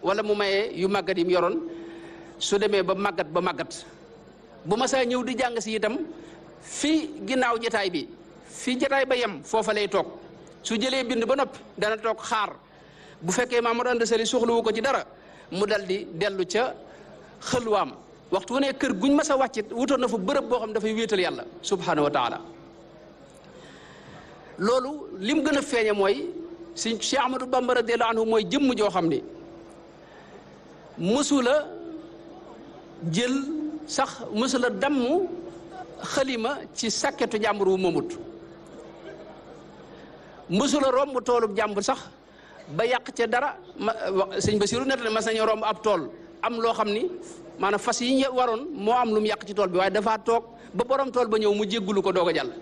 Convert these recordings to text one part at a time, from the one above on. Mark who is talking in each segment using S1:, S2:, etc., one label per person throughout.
S1: wala mu maye yu màggat yi mu yoroon su demee ba màggat ba màggat bu ma saa ñëw di jàng si itam fi ginnaaw jataay bi fi jataay ba yem foofa lay toog su jëlee bind ba noppi dana toog xaar bu fekkee Mamadou Anta Sali soxlawu ko ci dara mu dal di dellu ca xëlwaam waxtu wu ne kër guñ mas a wàccit wutoon na fa bërëb boo xam dafay wéetal yàlla subhanahu wa taala loolu lim gën a feeñe mooy si Cheikh Ahmadou Bamba radiyallahu anhu mooy jëmm joo xam ni mësula jël sax mësula damm xalima ci sàkketu jàmbur wu moomut mësula romb toolub jàmbur sax ba yàq ca dara ma sëñ Basiru net na mas nañu romb ab tool am loo xam ni maanaam fas yi ñu waroon moo am lu mu yàq ci tool bi waaye dafa toog ba borom tool ba ñëw mu jéggulu ko doog a jàll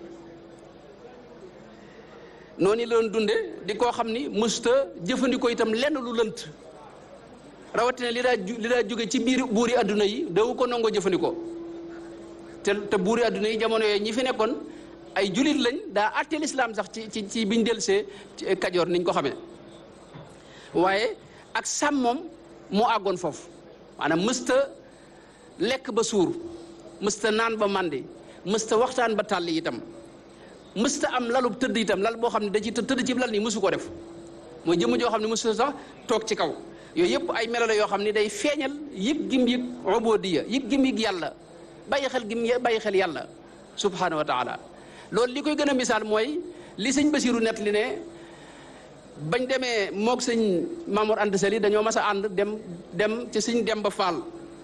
S1: noonu la doon dunde di koo xam ni mësta jëfandikoo itam lenn lu lënt rawatina li daa li daa jóge ci biir buuri adduna yi dawu ko nangoo jëfandikoo te te buuri adduna yi jamono yooyu ñi fi nekkoon ay julit lañ daa àtteel islam sax ci ci ci biñ delsee kajoor niñ ko xamee waaye ak sàmmoom moo àggoon foofu maanaam mësta lekk ba suur mësta naan ba màndi mësta waxtaan ba tàlli itam mësta am lalub tëdd itam lal boo xam ne da ci tëdd ci lal nii mësu ko def mooy jëmm joo xam ne mësu sax toog ci kaw yooyu yëpp ay melo la yoo xam ne day feeñal yëg gim yëg ubudiyya yëg gim yëg yàlla bàyyi xel gim bàyyi xel yàlla subhanahu wa taala loolu li koy gën a misaal mooy li sëñ Basiru net li ne bañ demee moog sëñ Mamour Anta Sali dañoo mas a ànd dem dem ci sëñ Demba Fall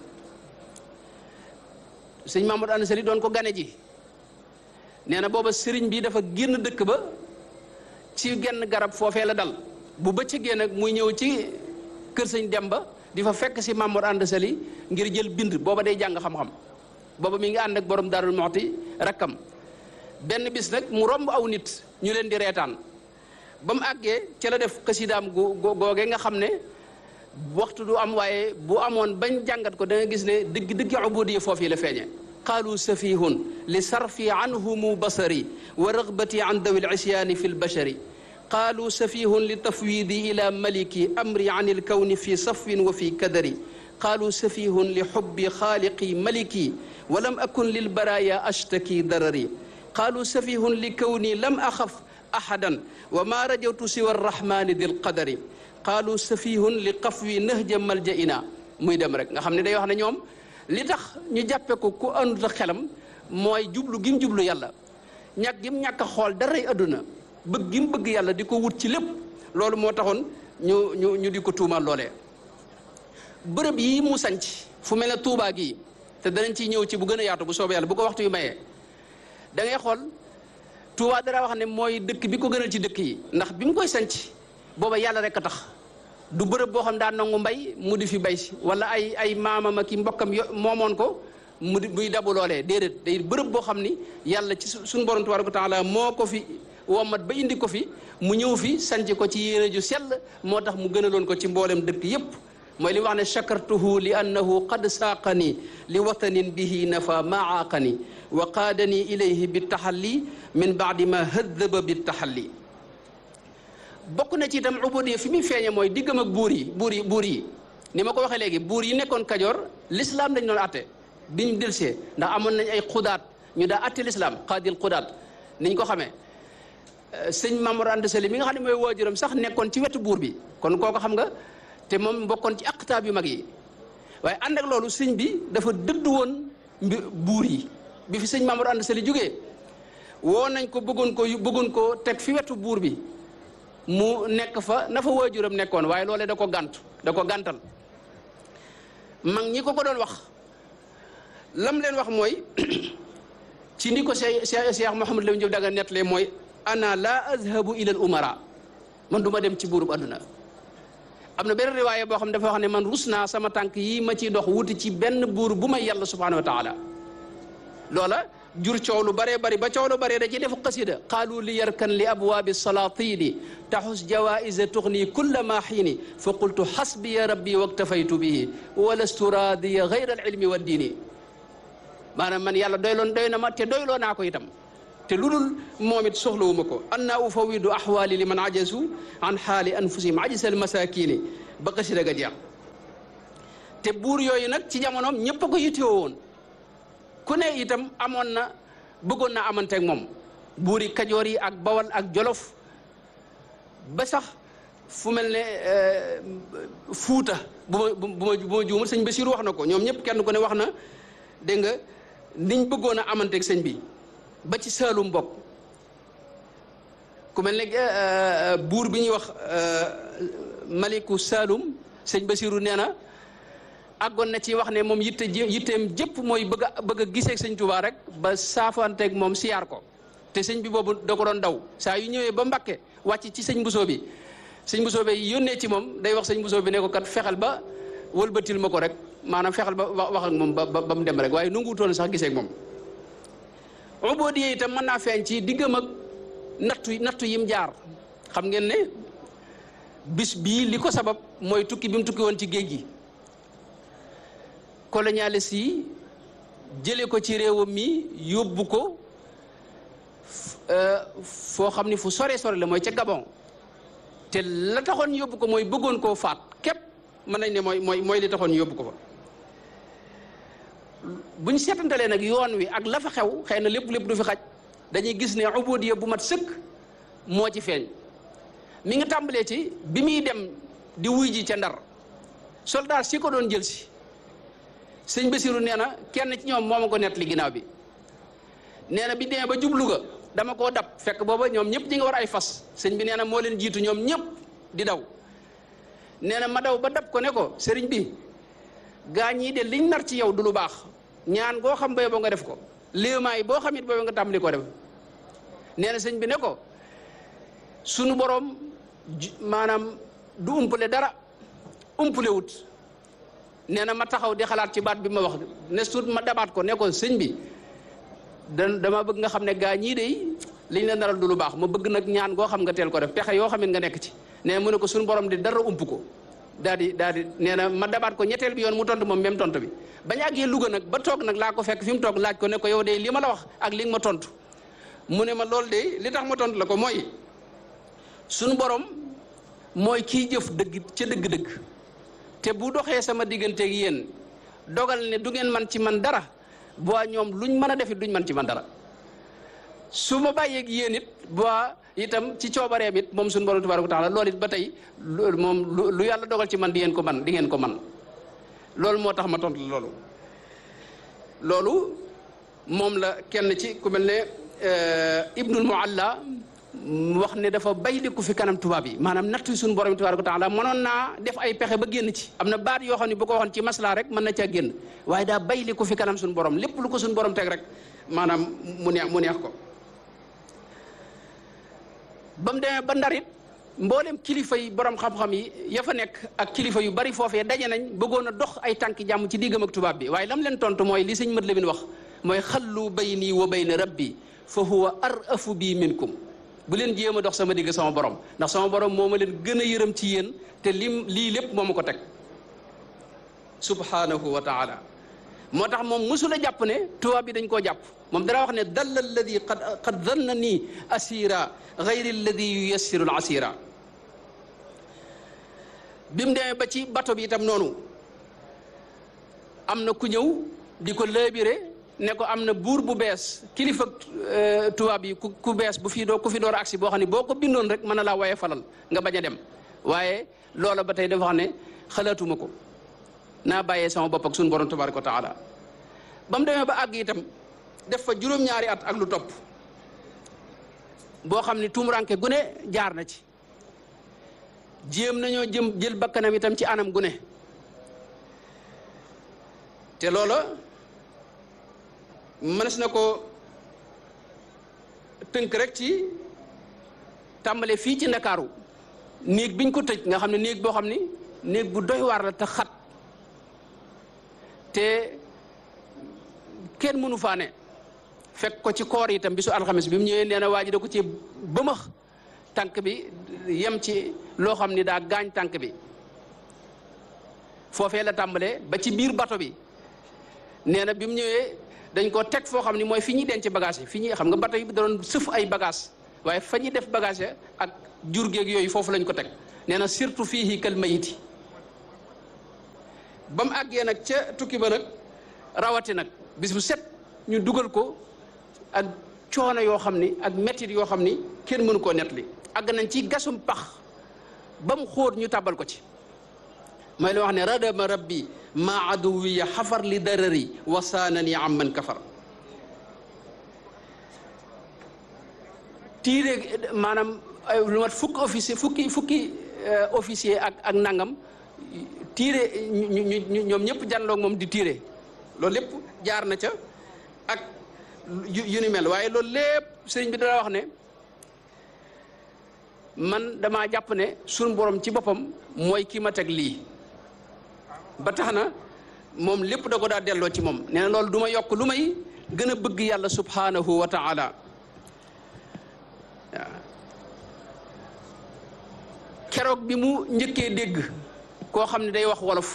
S1: sëñ Mamour Anta Sali doon ko gane ji nee na booba sëriñ bi dafa génn dëkk ba ci genn garab foofee la dal bu bëccëgee nag muy ñëw ci kër sëñ Demba di fa fekk si Mamour Anta Sali ngir jël bind booba day jàng xam-xam booba mi ngi ànd ak borom Darou Mouhty rakkam benn bis nag mu romb aw nit ñu leen di reetaan ba mu àggee ca la def xasidaam gu googee nga xam ne waxtu du am waaye bu amoon bañ jàngat ko da nga gis ne dëgg dëgg ubudiyya foofu yi la feeñe qaalu safihun li sarfi anhumu basari wa ragbati an dawi lisyaani fi lbashari qaalu safihun li tafwidi ila maliki amri an ilkawni fi safwin wa fi kadari qaalu safihun li xubbi xaaliqi maliki wa lam akun lilbaraya ashtaki darari qaalu safihun li kawni lam axaf ahadan wa ma rajawtu siwa arrahmani dil qadari qaalu safihun li qafwi nahja maljaina muy dem rek nga xam ne day wax ne ñoom li tax ñu jàppe ko ku àndut ak xelam mooy jublu gim jublu yàlla ñàkk gim ñàkk a xool daray adduna bëgg gim bëgg yàlla di ko wut ci lépp loolu moo taxoon ñu ñu ñu di ko tuumal loolee bërëb yi mu sanc fu mel ne Tuubaa gii te danañ ciy ñëw ci bu gën a yaatu bu soobee yàlla bu ko waxtu yu mayee da ngay xool Tuubaa dara wax ne mooy dëkk bi ko gënal ci dëkk yi ndax bi mu koy sanc booba yàlla rek a tax du bërëb boo xam daan nangu mbay mu di fi bay si wala ay ay maamam ak i mbokkam yo moomoon ko mu di muy dabu loolee déedéet day bërëb boo xam ni yàlla ci suñu borom tabaaraka wa taala moo ko fi womat ba indi ko fi mu ñëw fi sanc ko ci yéene ju sell moo tax mu gënaloon ko ci mboolem dëkk yépp mooy li wax ne chakartuhu li annahu qad saaqani li watanin bihi nafa ma aaqani wa qaadani ilayhi bi taxalli min baadi ma hëddaba bi taxalli bokk na ci itam ubudiyya fi muy feeñe mooy diggam ak buur yi buur yi buur yi ni ma ko waxee léegi buur yi nekkoon kajoor l'islam dañ doon atte bi ñu delsee ndax amoon nañ ay xudaat ñu daa atte l'islam qaadil xudaat niñ ko xamee sëñ Mamour Anta Sali mi nga xam ne mooy waajuram sax nekkoon ci wetu buur bi kon kooko xam nga te moom bokkoon ci aqtaab yu mag yi waaye ànd ak loolu sëñ bi dafa dëdd woon mbi buur yi bi fi sëñ Mamour Anta Sali jógee woo nañ ko bëggoon ko bëggoon ko teg fi wetu buur bi mu nekk fa na fa waajuram nekkoon waaye loolee da ko gànt da ko gàntal mag ñi ko ko doon wax lam leen wax mooy ci ni ko Cheikh Cheikh Mouhamadou Lamine Diop daga nettalee mooy ana la azhabu ila al umara man du ma dem ci buurub adduna am na benn riwaaya boo xam ne dafa wax ne man rus naa sama tànk yi ma ciy dox wuti ci benn buur bu may yàlla subhanahu wa taala loola jur coow lu baree bari ba coow lu baree da ci def qasida qaalu li yarkan li abwaabi salatini taxus jawaisa tuxni kulla ma xiini fa qultu xasbiya rabbi waktafaytu bihi walastu raadiya gayra alilmi wa diini maanaam man yàlla doyloon doy na ma te doyloo naa ko itam te lu dul moom it soxlawuma ko anna ufawidu axwaali li man ajasu an xaali anfusihim ajisal masakini ba qasida ga jeex te buur yooyu nag ci jamonoom ñëpp a ko yittewoo woon ku ne itam amoon na bëggoon na amanteeg moom buuri kajoor yi ak bawal ak jolof ba sax fu mel ne fuuta bu ma bu ma bu ma juumul sëñ Basiru wax na ko ñoom ñëpp kenn ku ne wax na dégg nga niñ bëggoon a amanteeg sëñ bi ba ci Saalum bokk ku mel ne buur bi ñuy wax maliku Saalum sëñ Basiru nee na àggoon na ci wax ne moom yitte yitteem jëpp mooy bëgg a bëgg a gisee sëñ Tuubaa rek ba saafanteeg moom siyaar ko te sëñ bi boobu da ko doon daw saa yu ñëwee ba Mbàkke wàcc ci sëñ Bousso bi sëñ Bousso bi yónnee ci moom day wax sëñ Bousso bi ne ko kat fexel ba wëlbatil ma ko rek maanaam fexel ba wax ak moom ba ba mu dem rek waaye nanguutoon sax gisee ak moom. uboodiye itam mën naa feeñ ci diggam ak nattu nattu yim jaar xam ngeen ne bis bii li ko sabab mooy tukki bi mu tukki woon ci géej gi. colonialiste yi jële ko ci réewam mi yóbbu ko foo xam ni fu sore sore la mooy ca Gabon te la taxoon yóbbu ko mooy bëggoon koo faat képp mën nañ ne mooy mooy mooy li taxoon yóbbu ko fa bu ñu seetantalee nag yoon wi ak la fa xew xëy na lépp lépp du fi xaj dañuy gis ne ubudiya bu mat sëkk moo ci feeñ mi ngi tàmbalee ci bi muy dem di wuy ji ca Ndar soldat si ko doon jël si sëñ Basiru nee na kenn ci ñoom moo ma ko nett li ginnaaw bi nee na bi demee ba jublu ga dama koo dab fekk booba ñoom ñëpp ñi nga war ay fas sëñ bi nee na moo leen jiitu ñoom ñëpp di daw nee na ma daw ba dab ko ne ko sëriñ bi gaa ñii de liñ nar ci yow du lu baax ñaan goo xam booy boo nga def ko léemaay boo xam it booy nga tàmbali ko def nee na sëñ bi ne ko sunu boroom maanaam du umpale dara umpale wut nee na ma taxaw di xalaat ci baat bi ma wax ne suut ma dabaat ko ne ko sëñ bi da dama bëgg nga xam ne gaa ñii de liñ la naral du lu baax ma bëgg nag ñaan goo xam nga teel ko def pexe yoo xam ne nga nekk ci nee mu ne ko suñu borom di dara ump ko daal di daal di nee na ma dabaat ko ñetteel bi yoon mu tontu moom même tontu bi bañ àggee Louga nag ba toog nag laa ko fekk fi mu toog laaj ko ne ko yow de li ma la wax ak li nga ma tontu mu ne ma loolu de li tax ma tontu la ko mooy suñu borom mooy kiy jëf dëgg ca dëgg-dëgg te bu doxee sama digganteeg yéen dogal ne du ngeen man ci man dara boo ñoom luñ mën a defit duñ man ci man dara su ma bàyyeeg yéen it boo itam ci coobareem it moom suñu borom tabaaraka taala loolu it ba tey moom lu yàlla dogal ci man di ngeen ko man di ngeen ko man loolu moo tax ma tontu la loolu loolu moom la kenn ci ku mel ne Ibnul Mualla wax ne dafa bayliku fi kanam tubaab yi maanaam nattu suñu borom tabaaraka taala mënoon naa def ay pexe ba génn ci am na baat yoo xam ne bu ko waxoon ci maslaa rek mën na caa génn waaye daa bayliku fi kanam suñu borom lépp lu ko suñu borom teg rek maanaam mu neex mu neex ko ba mu demee ba ndarit mboolem kilifa yi borom xam-xam yi ya fa nekk ak kilifa yu bari foofee daje nañ bëggoon a dox ay tànki jàmm ci diggam ak tubaab bi waaye lam leen tontu mooy li sëñ mat la bin wax mooy xallu bayni wa bayna rabbi fa huwa arafu bi minkum bu leen jéem a dox sama digg sama borom ndax sama borom moo ma leen gën a yërëm ci yéen te lim lii lépp moo ma ko teg subhanahu wa taala moo tax moom mësula jàpp ne tubaab bi dañ koo jàpp moom dara wax ne dalla alladi qad qad danna nii asira gayri alladi yuyassiru al asira bi mu demee ba ci bato bi itam noonu am na ku ñëw di ko laabire ne ko am na buur bu bees kilifa tubaab yi ku ku bees bu fii doo ku fi door agsi boo xam ne boo ko bindoon rek mën na laa waye falal nga bañ a dem waaye loola ba tey dafa xam ne xalaatuma ko naa bàyyee sama bopp ak suñu borom tabaraka wa taala ba mu demee ba àgg itam def fa juróom-ñaari at ak lu topp boo xam ne tuumuranke gune jaar na ci jéem nañoo jëm jël bakkanam itam ci anam gune te loola mënees na ko tënk rek ci tàmbale fii ci ndakaaru néeg biñ ko tëj nga xam ne néeg boo xam ni néeg bu doy waar la te xat te kenn mënu faa ne fekk ko ci koor itam bisu alxames bi mu ñëwee nee na waa ji da ko ci bëmax tànk bi yem ci loo xam ni daa gaañ tànk bi foofee la tàmbalee ba ci biir bato bi nee na bi mu ñëwee dañ ko teg foo xam ni mooy fi ñuy denc bagage yi fi ñuy xam nga bato yi da doon sëf ay bagage waaye fa ñuy def bagage ak jur géeg yooyu foofu lañ ko teg nee na surtout fii kal mayiti ba mu àggee nag ca tukki ba nag rawati nag bis bu set ñu dugal ko ak coono yoo xam ni ak mettit yoo xam ni kenn mënu koo nettali àgg nañ ci gasum pax ba mu xóot ñu tàbbal ko ci mooy la wax ne radama rabbi ma aduwiya xafar li darari wasaanani am man kafar tiire maanaam lu mat fukki officier fukki fukki officier ak ak nangam tiire ñu ñu ñoom ñëpp janloog moom di tiire loolu lépp jaar na ca ak yu ni mel waaye loolu lépp sëriñ bi dana wax ne man damaa jàpp ne suñu borom ci boppam mooy kii ma teg lii ba tax na moom lépp da ko daa delloo ci moom nee na loolu du ma yokk lu may gën a bëgg yàlla subhanahu wa taala waaw keroog bi mu njëkkee dégg koo xam ne day wax wolof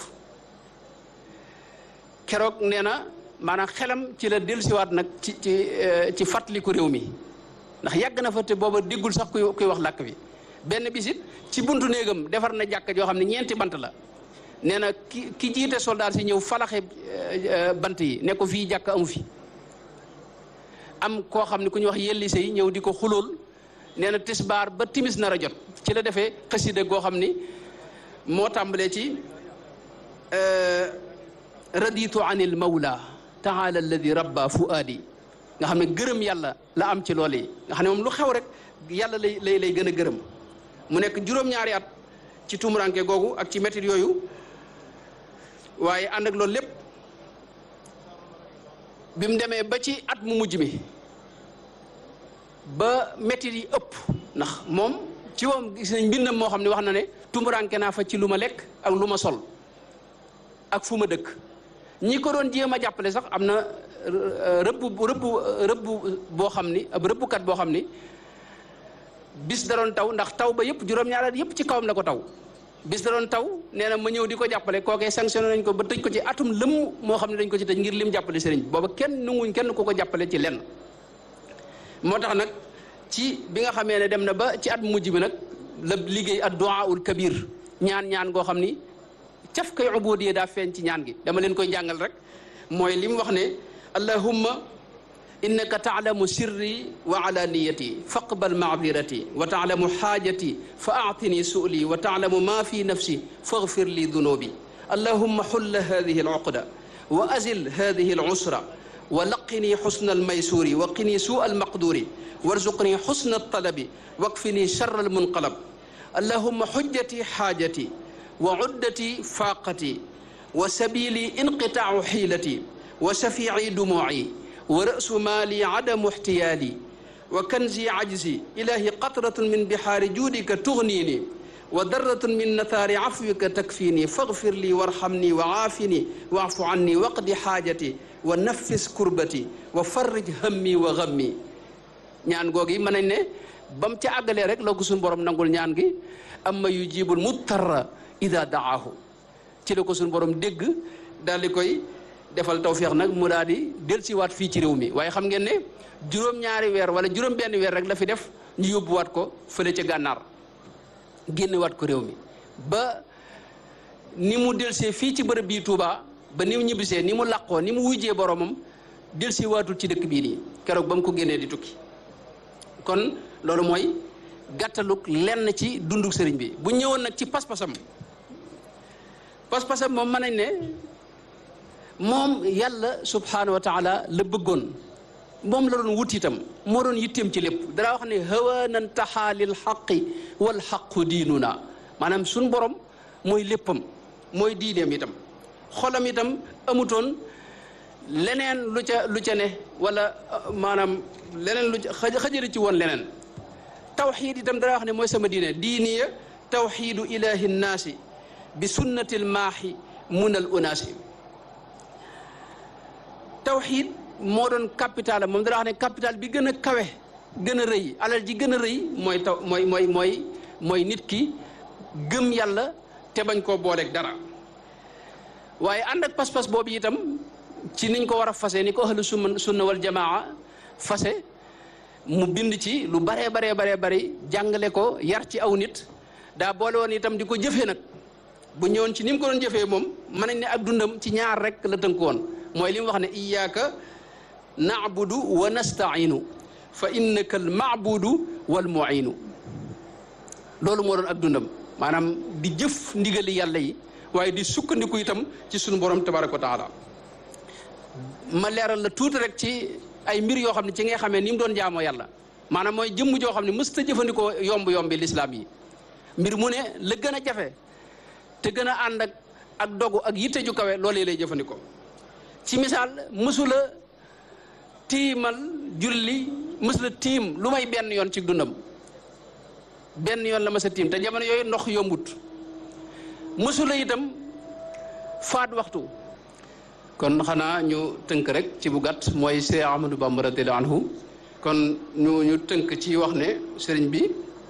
S1: keroog nee na maanaam xelam ci la dellusiwaat nag ci ci ci fàttaliku réew mi ndax yàgg na fa te booba déggul sax kuy kuy wax làkk bi benn bisit ci buntu néegam defar na jàkka joo xam ne ñeenti bant la nee na ki ki jiite soldaar si ñëw falaxe bant yi ne ko fii jàkka amu fi am koo xam ne ku ñuy wax yellise yi ñëw di ko xulool nee na tisbaar ba timis nar a jot ci la defee xasida goo xam ni moo tàmbalee ci raditu anil mawla taala alladi rabba fuaadi nga xam ne gërëm yàlla la am ci loolu yi nga xam ne moom lu xew rek yàlla lay lay lay gën a gërëm mu nekk juróom-ñaari at ci tumuranke googu ak ci métit yooyu waaye ànd ak loolu lépp bi mu demee ba ci at mu mujj mi ba métit yi ëpp ndax moom ci moom gis nañ mbindam moo xam ne wax na ne tumuranke naa fa ci lu ma lekk ak lu ma sol ak fu ma dëkk ñi ko doon jéem a jàppale sax am na rëbb rëbb rëbb boo xam ni ab rëbbkat boo xam ni bis da doon taw ndax taw ba yëpp juróom-ñaari yëpp ci kawam la ko taw bis da doon taw nee na ma ñëw di ko jàppale kookee sanctionné nañ ko ba tëj ko ci atum lëmm moo xam ne dañ ko ci tëj ngir lim jàppale sëriñ booba kenn nunguñ kenn ku ko jàppale ci lenn moo tax nag ci bi nga xamee ne dem na ba ci at mujj bi nag la liggéey ad du'aul kabir ñaan ñaan goo xam ni caf kay ubudiyya daa feeñ ci ñaan gi dama leen koy jàngal rek mooy li mu wax ne allahumma innaka taalamu sirri wa alaniyati faqbal maabirati wa taalamu xaajati fa aatini su'li wa taalamu ma fi nafsi faghfir li dunubi allahumma xulla hadihi aluqda wa azil hadihi alusra wa laqini xusna almaysuri wa qini suu almaqduri warzuqni xusna altalabi wakfini charra almunqalab allahumma xujjati xaajati wa uddati faaqati wa sabili inqitaacu xiilati wa shafiici dumuuci wa ra'su maali adamu ixtiyaali wa kanzi cajzi ilaahi qatratun min bixaari juudika tugniini wa darratun min nathaari cafwika takfiini faghfir lii warhamni wa caafini wacfu canni waqdi xaajati wa naffis kurbati wa farrij hammi wa gammi ñaan googi mën nañ ne ba mu ca àggalee rek la ko suñu borom nangul ñaan gi amma yujibul muttarra ida daahu ci la ko suñu borom dégg daal di koy defal tawféex nag mu daal di dellusiwaat fii ci réew mi waaye xam ngeen ne juróom-ñaari weer wala juróom-benn weer rek la fi def ñu yóbbuwaat ko fële ca gànnaar génnewaat ko réew mi ba ni mu delsee fii ci bërëb bii Touba ba ni mu ñibbisee ni mu làqoo ni mu wujjee boromam delsiwaatul ci dëkk bii nii keroog ba mu ko génnee di tukki kon loolu mooy gàttaluk lenn ci dunduk sëriñ bi bu ñëwoon nag ci pas-pasam pas-pasam moom mën nañ ne moom yàlla subhaanahu wa taala la bëggoon moom la doon wut itam moo doon yitteem ci lépp dara wax ne hawanan taxaa lil xaqi wal xaqu diinuna maanaam suñ borom mooy léppam mooy diineem itam xolam itam amutoon leneen lu ca lu ca ne wala maanaam leneen lu ca xëjëri ci woon leneen tawxiid itam dara wax ne mooy sama diine diiniya tawxiidu ilahi nnaasi bi sunnatil maaxi munal unaasi tawxiid moo doon capital moom dara wax ne capital bi gën a kawe gën a rëy alal ji gën a rëy mooy taw mooy mooy mooy mooy nit ki gëm yàlla te bañ koo booleeg dara waaye ànd ak pas-pas boobu itam ci niñ ko war a fase ni ko ahlu sunna sunna wal jamaa fase mu bind ci lu baree baree baree bari jàngale ko yar ci aw nit daa boole woon itam di ko jëfee nag bu ñëwoon ci ni mu ko doon jëfee moom mën nañ ne ak dundam ci ñaar rek la tënk woon mooy li mu wax ne iyyaka na'budu wa nasta'inu fa innaka al ma'budu wal mu'inu loolu moo doon ak dundam maanaam di jëf ndigali yàlla yi waaye di sukkandiku itam ci sunu borom tabaraka wa taala ma leeral la tuuti rek ci ay mbir yoo xam ne ci ngay xamee ni mu doon jaamoo yàlla maanaam mooy jëmm joo xam ne mës ta jëfandikoo yomb yombi lislaam yi mbir mu ne la gën a jafe te gën a ànd ak ak dogu ak yitte ju kawe loolu lay jëfandikoo ci misaal mësula tiimal julli mësula tiim lu may benn yoon ci dundam benn yoon la ma sa tiim te jamono yooyu ndox yombut mësula itam faat waxtu kon xanaa ñu tënk rek ci bu gàtt mooy Seex Ahmadu Bamba radiyallaahu anhu kon ñu ñu tënk ci wax ne sëriñ bi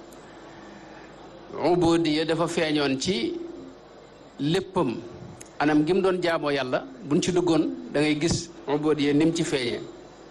S1: ubudiya dafa feeñoon ci léppam anam gi mu doon jaamoo yàlla buñ ci duggoon da ngay gis ubudiya ni mu ci feeñee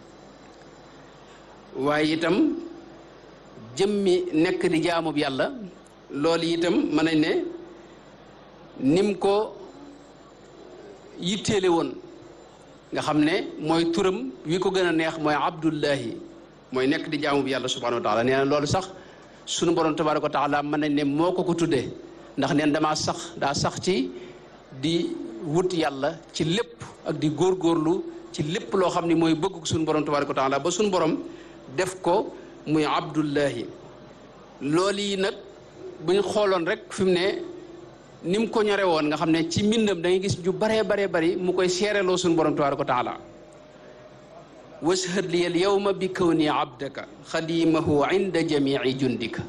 S1: waaye itam jëmmi nekk di jaamub yàlla loolu itam mën nañ ne nim ko yitteele woon nga xam ne mooy turam wi ko gën a neex mooy abdullahi mooy nekk di jaamub yàlla subhanahu wa taala nee na loolu sax sunu borom tabaraka wa taala mën nañ ne moo ko ko tuddee ndax neen damaa sax daa sax ci di wut yàlla ci lépp ak di góorgóorlu ci lépp loo xam ne mooy bëgg sunu borom tabaraka wa taala ba sunu borom def ko muy abdullahi loolu yi nag bu ñu xooloon rek fi mu ne ni mu ko ñore woon nga xam ne ci mbindam da ngay gis ju baree baree bari mu koy seereloo suñu borom tabaaraka wa taala washhad li al yawma bi kawni abdaka xadimahu inda jamii jundika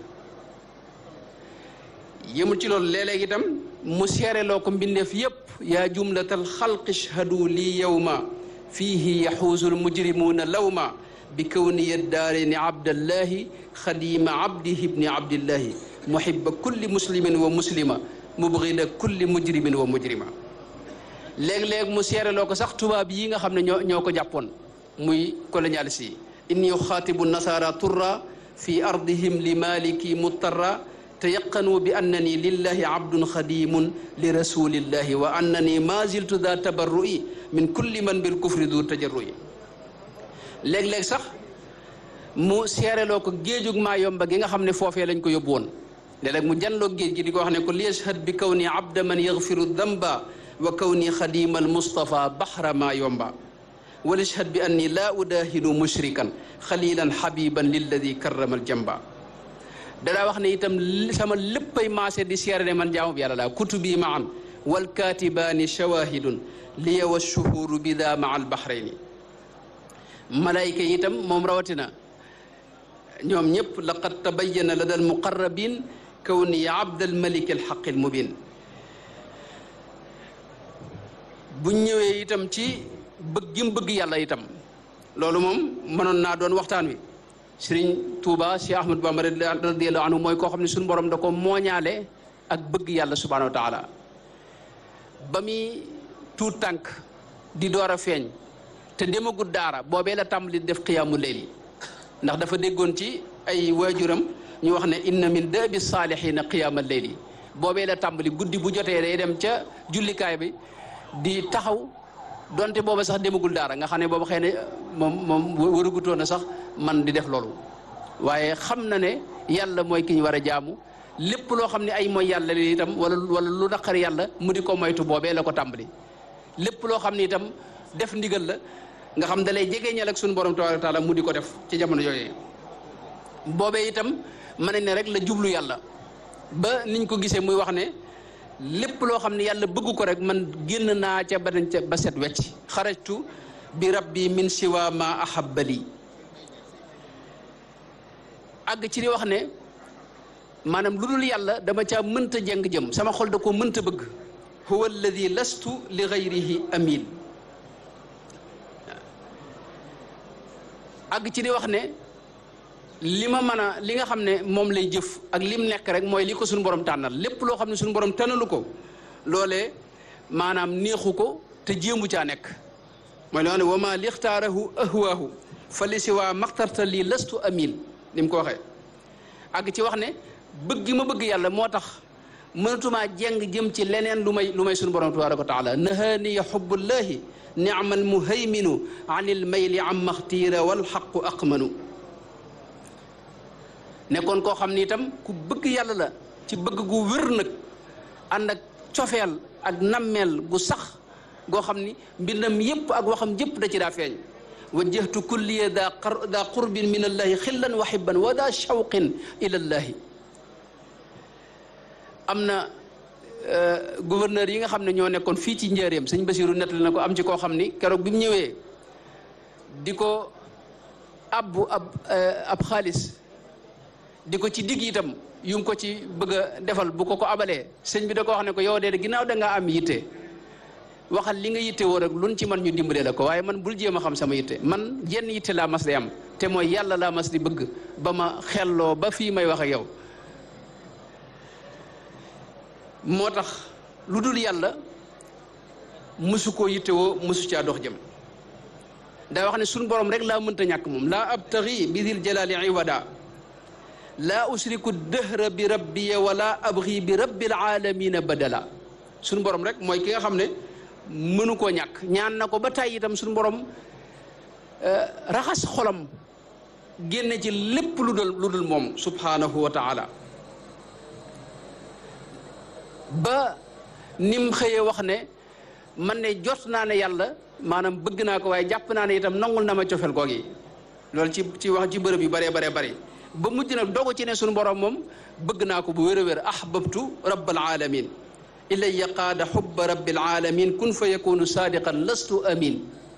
S1: yëmul ci loolu léeg-léeg itam mu seereloo ko mbindeef yépp yaa jumlatal xalqi shhadu lii yawma fiihi yaxuusul mujrimuuna lawma bi kawniya daareeni abdallahi xadima abdihi ibni abdillahi muhibba kulli muslimin wa muslima mubghida kulli mujrimin wa mujrima léeg-léeg mu seereloo ko sax tubaab yi nga xam ne ñoo ñoo ko jàppoon muy colonialiste yi inni uxaatibu nasara turra fi ardihim li maliki muttarra tayaqanu bi annani lillahi abdun xadimun li rasulillahi wa annani ma ziltu da tabarru'i min kulli man bil kufri du tajarru'i léeg-léeg sax mu seereloo ko géejug maa yomba gi nga xam ne foofee lañ ko yóbbu woon léeg-léeg mu janloo géej gi di ko wax ne ko li yashhad bi kaw ni abda man yaghfiru damba wa kaw ni xadima al mustafa bahra maa yomba wa yashhad bi anni laa udahinu mushrikan xalilan habiban lilladi karrama al jamba danaa wax ne itam sama léppay maase di seere ne man jaamu bi yàlla laa kutubi maan wal katibaani shawahidun liya wa shuhuru bida maa al bahrayni malayka yi itam moom rawatina ñoom ñëpp laqad tabayyana lada al muqarrabin kawni abdal malik al xaq al mubin bu ñëwee itam ci bëgg gi mu bëgg yàlla itam loolu moom mënoon naa doon waxtaan wi sëriñ Touba Cheikh Ahmadou Bamba radiyallahu anhu mooy koo xam ne suñu borom da ko mooñaale ak bëgg yàlla subhanahu wa taala ba muy tuut tànk di door a feeñ te demagul daara boobee la tàmbali def xiyaamu leyli ndax dafa déggoon ci ay waajuram ñu wax ne inna min daabi saalihiina qiyaama leyli boobee la tàmbali guddi bu jotee day dem ca jullikaay bi di taxaw donte booba sax demagul daara nga xam ne booba xëy na moom moom warugutoon na sax man di def loolu waaye xam na ne yàlla mooy ki ñu war a jaamu lépp loo xam ne ay mooy yàlla li itam wala wala lu naqari yàlla mu di ko moytu boobee la ko tàmbali lépp loo xam ne itam def ndigal la nga xam da lay jegeñal ak suñu borom tabaaraka taala mu di ko def ci jamono yooyu boobee itam mën nañ ne rek la jublu yàlla ba niñ ko gisee muy wax ne lépp loo xam ne yàlla bëgg ko rek man génn naa ca ba dañ ca ba set wecc xarajtu bi rabbi min siwa ma ahabbali àgg ci di wax ne maanaam lu dul yàlla dama caa mënta jeng jëm sama xol da ko mënta bëgg huwa alladi lastu li gayrihi amil àgg ci di wax ne li ma mën a li nga xam ne moom lay jëf ak lim nekk rek mooy li ko suñu borom tànnal lépp loo xam ne suñu borom tànnalu ko loolee maanaam neexu ko te jéemu caa nekk mooy loo ne wa ma lixtaarahu ahwaahu fa li si waa maxtarta lii lastu amil ni mu ko waxee àgg ci wax ne bëgg gi ma bëgg yàlla moo tax mënatumaa jeng jëm ci leneen lu may lu may suñu borom tabaraka wa taala nahaaniya xubbullahi niamal muhayminu anil mayli am maxtiira wal xaqu aqmanu nekkoon koo xam ni itam ku bëgg yàlla la ci bëgg gu wér nag ànd ak cofeel ak nammeel gu sax goo xam ni mbindam yépp ak waxam yépp da ci daa feeñ wajjahtu kulliya daa daa qurbin min allahi xillan wa xibban wa daa shawqin ila llahi am na gouverneur yi nga xam ne ñoo nekkoon fii ci njëreem sëñ Basiru nettali na ko am ci koo xam ni keroog bi mu ñëwee di ko abbu ab ab xaalis di ko ci digg itam yu ngi ko ci bëgg a defal bu ko ko abalee sëñ bi da ko wax ne ko yow de ginnaaw da ngaa am yitte waxal li nga yitte woo rek luñ ci man ñu dimbalee la ko waaye man bul jéem a xam sama yitte man jenn yitte laa mas di am te mooy yàlla laa mas di bëgg ba ma xelloo ba fii may wax ak yow moo tax lu dul yàlla mësu koo yittewoo mësu caa dox jëm daa wax ne suñ borom rek laa mënta ñàkk moom laa abtaxi bi dil jalaali iwada laa usriku dëhra bi rabbiya wala abxi bi rabbil alamina badala suñ borom rek mooy ki nga xam ne mënu koo ñàkk ñaan na ko ba tàyyi itam suñ borom raxas xolam génne ci lépp lu dul lu dul moom subhanahu wa taala ba nim xëyee wax ne man ne jot naa ne yàlla maanaam bëgg naa ko waaye jàpp naa ne itam nangul na ma cofel goog yi loolu ci ci wax ci bërëb yu baree baree bëri ba mujj nag dogu ci ne suñu borom moom bëgg naa ko bu wér a wér ahbabtu rabbal alamin ilaya qaada xubba rabbil alamin kun fa yakunu sadiqan lastu amin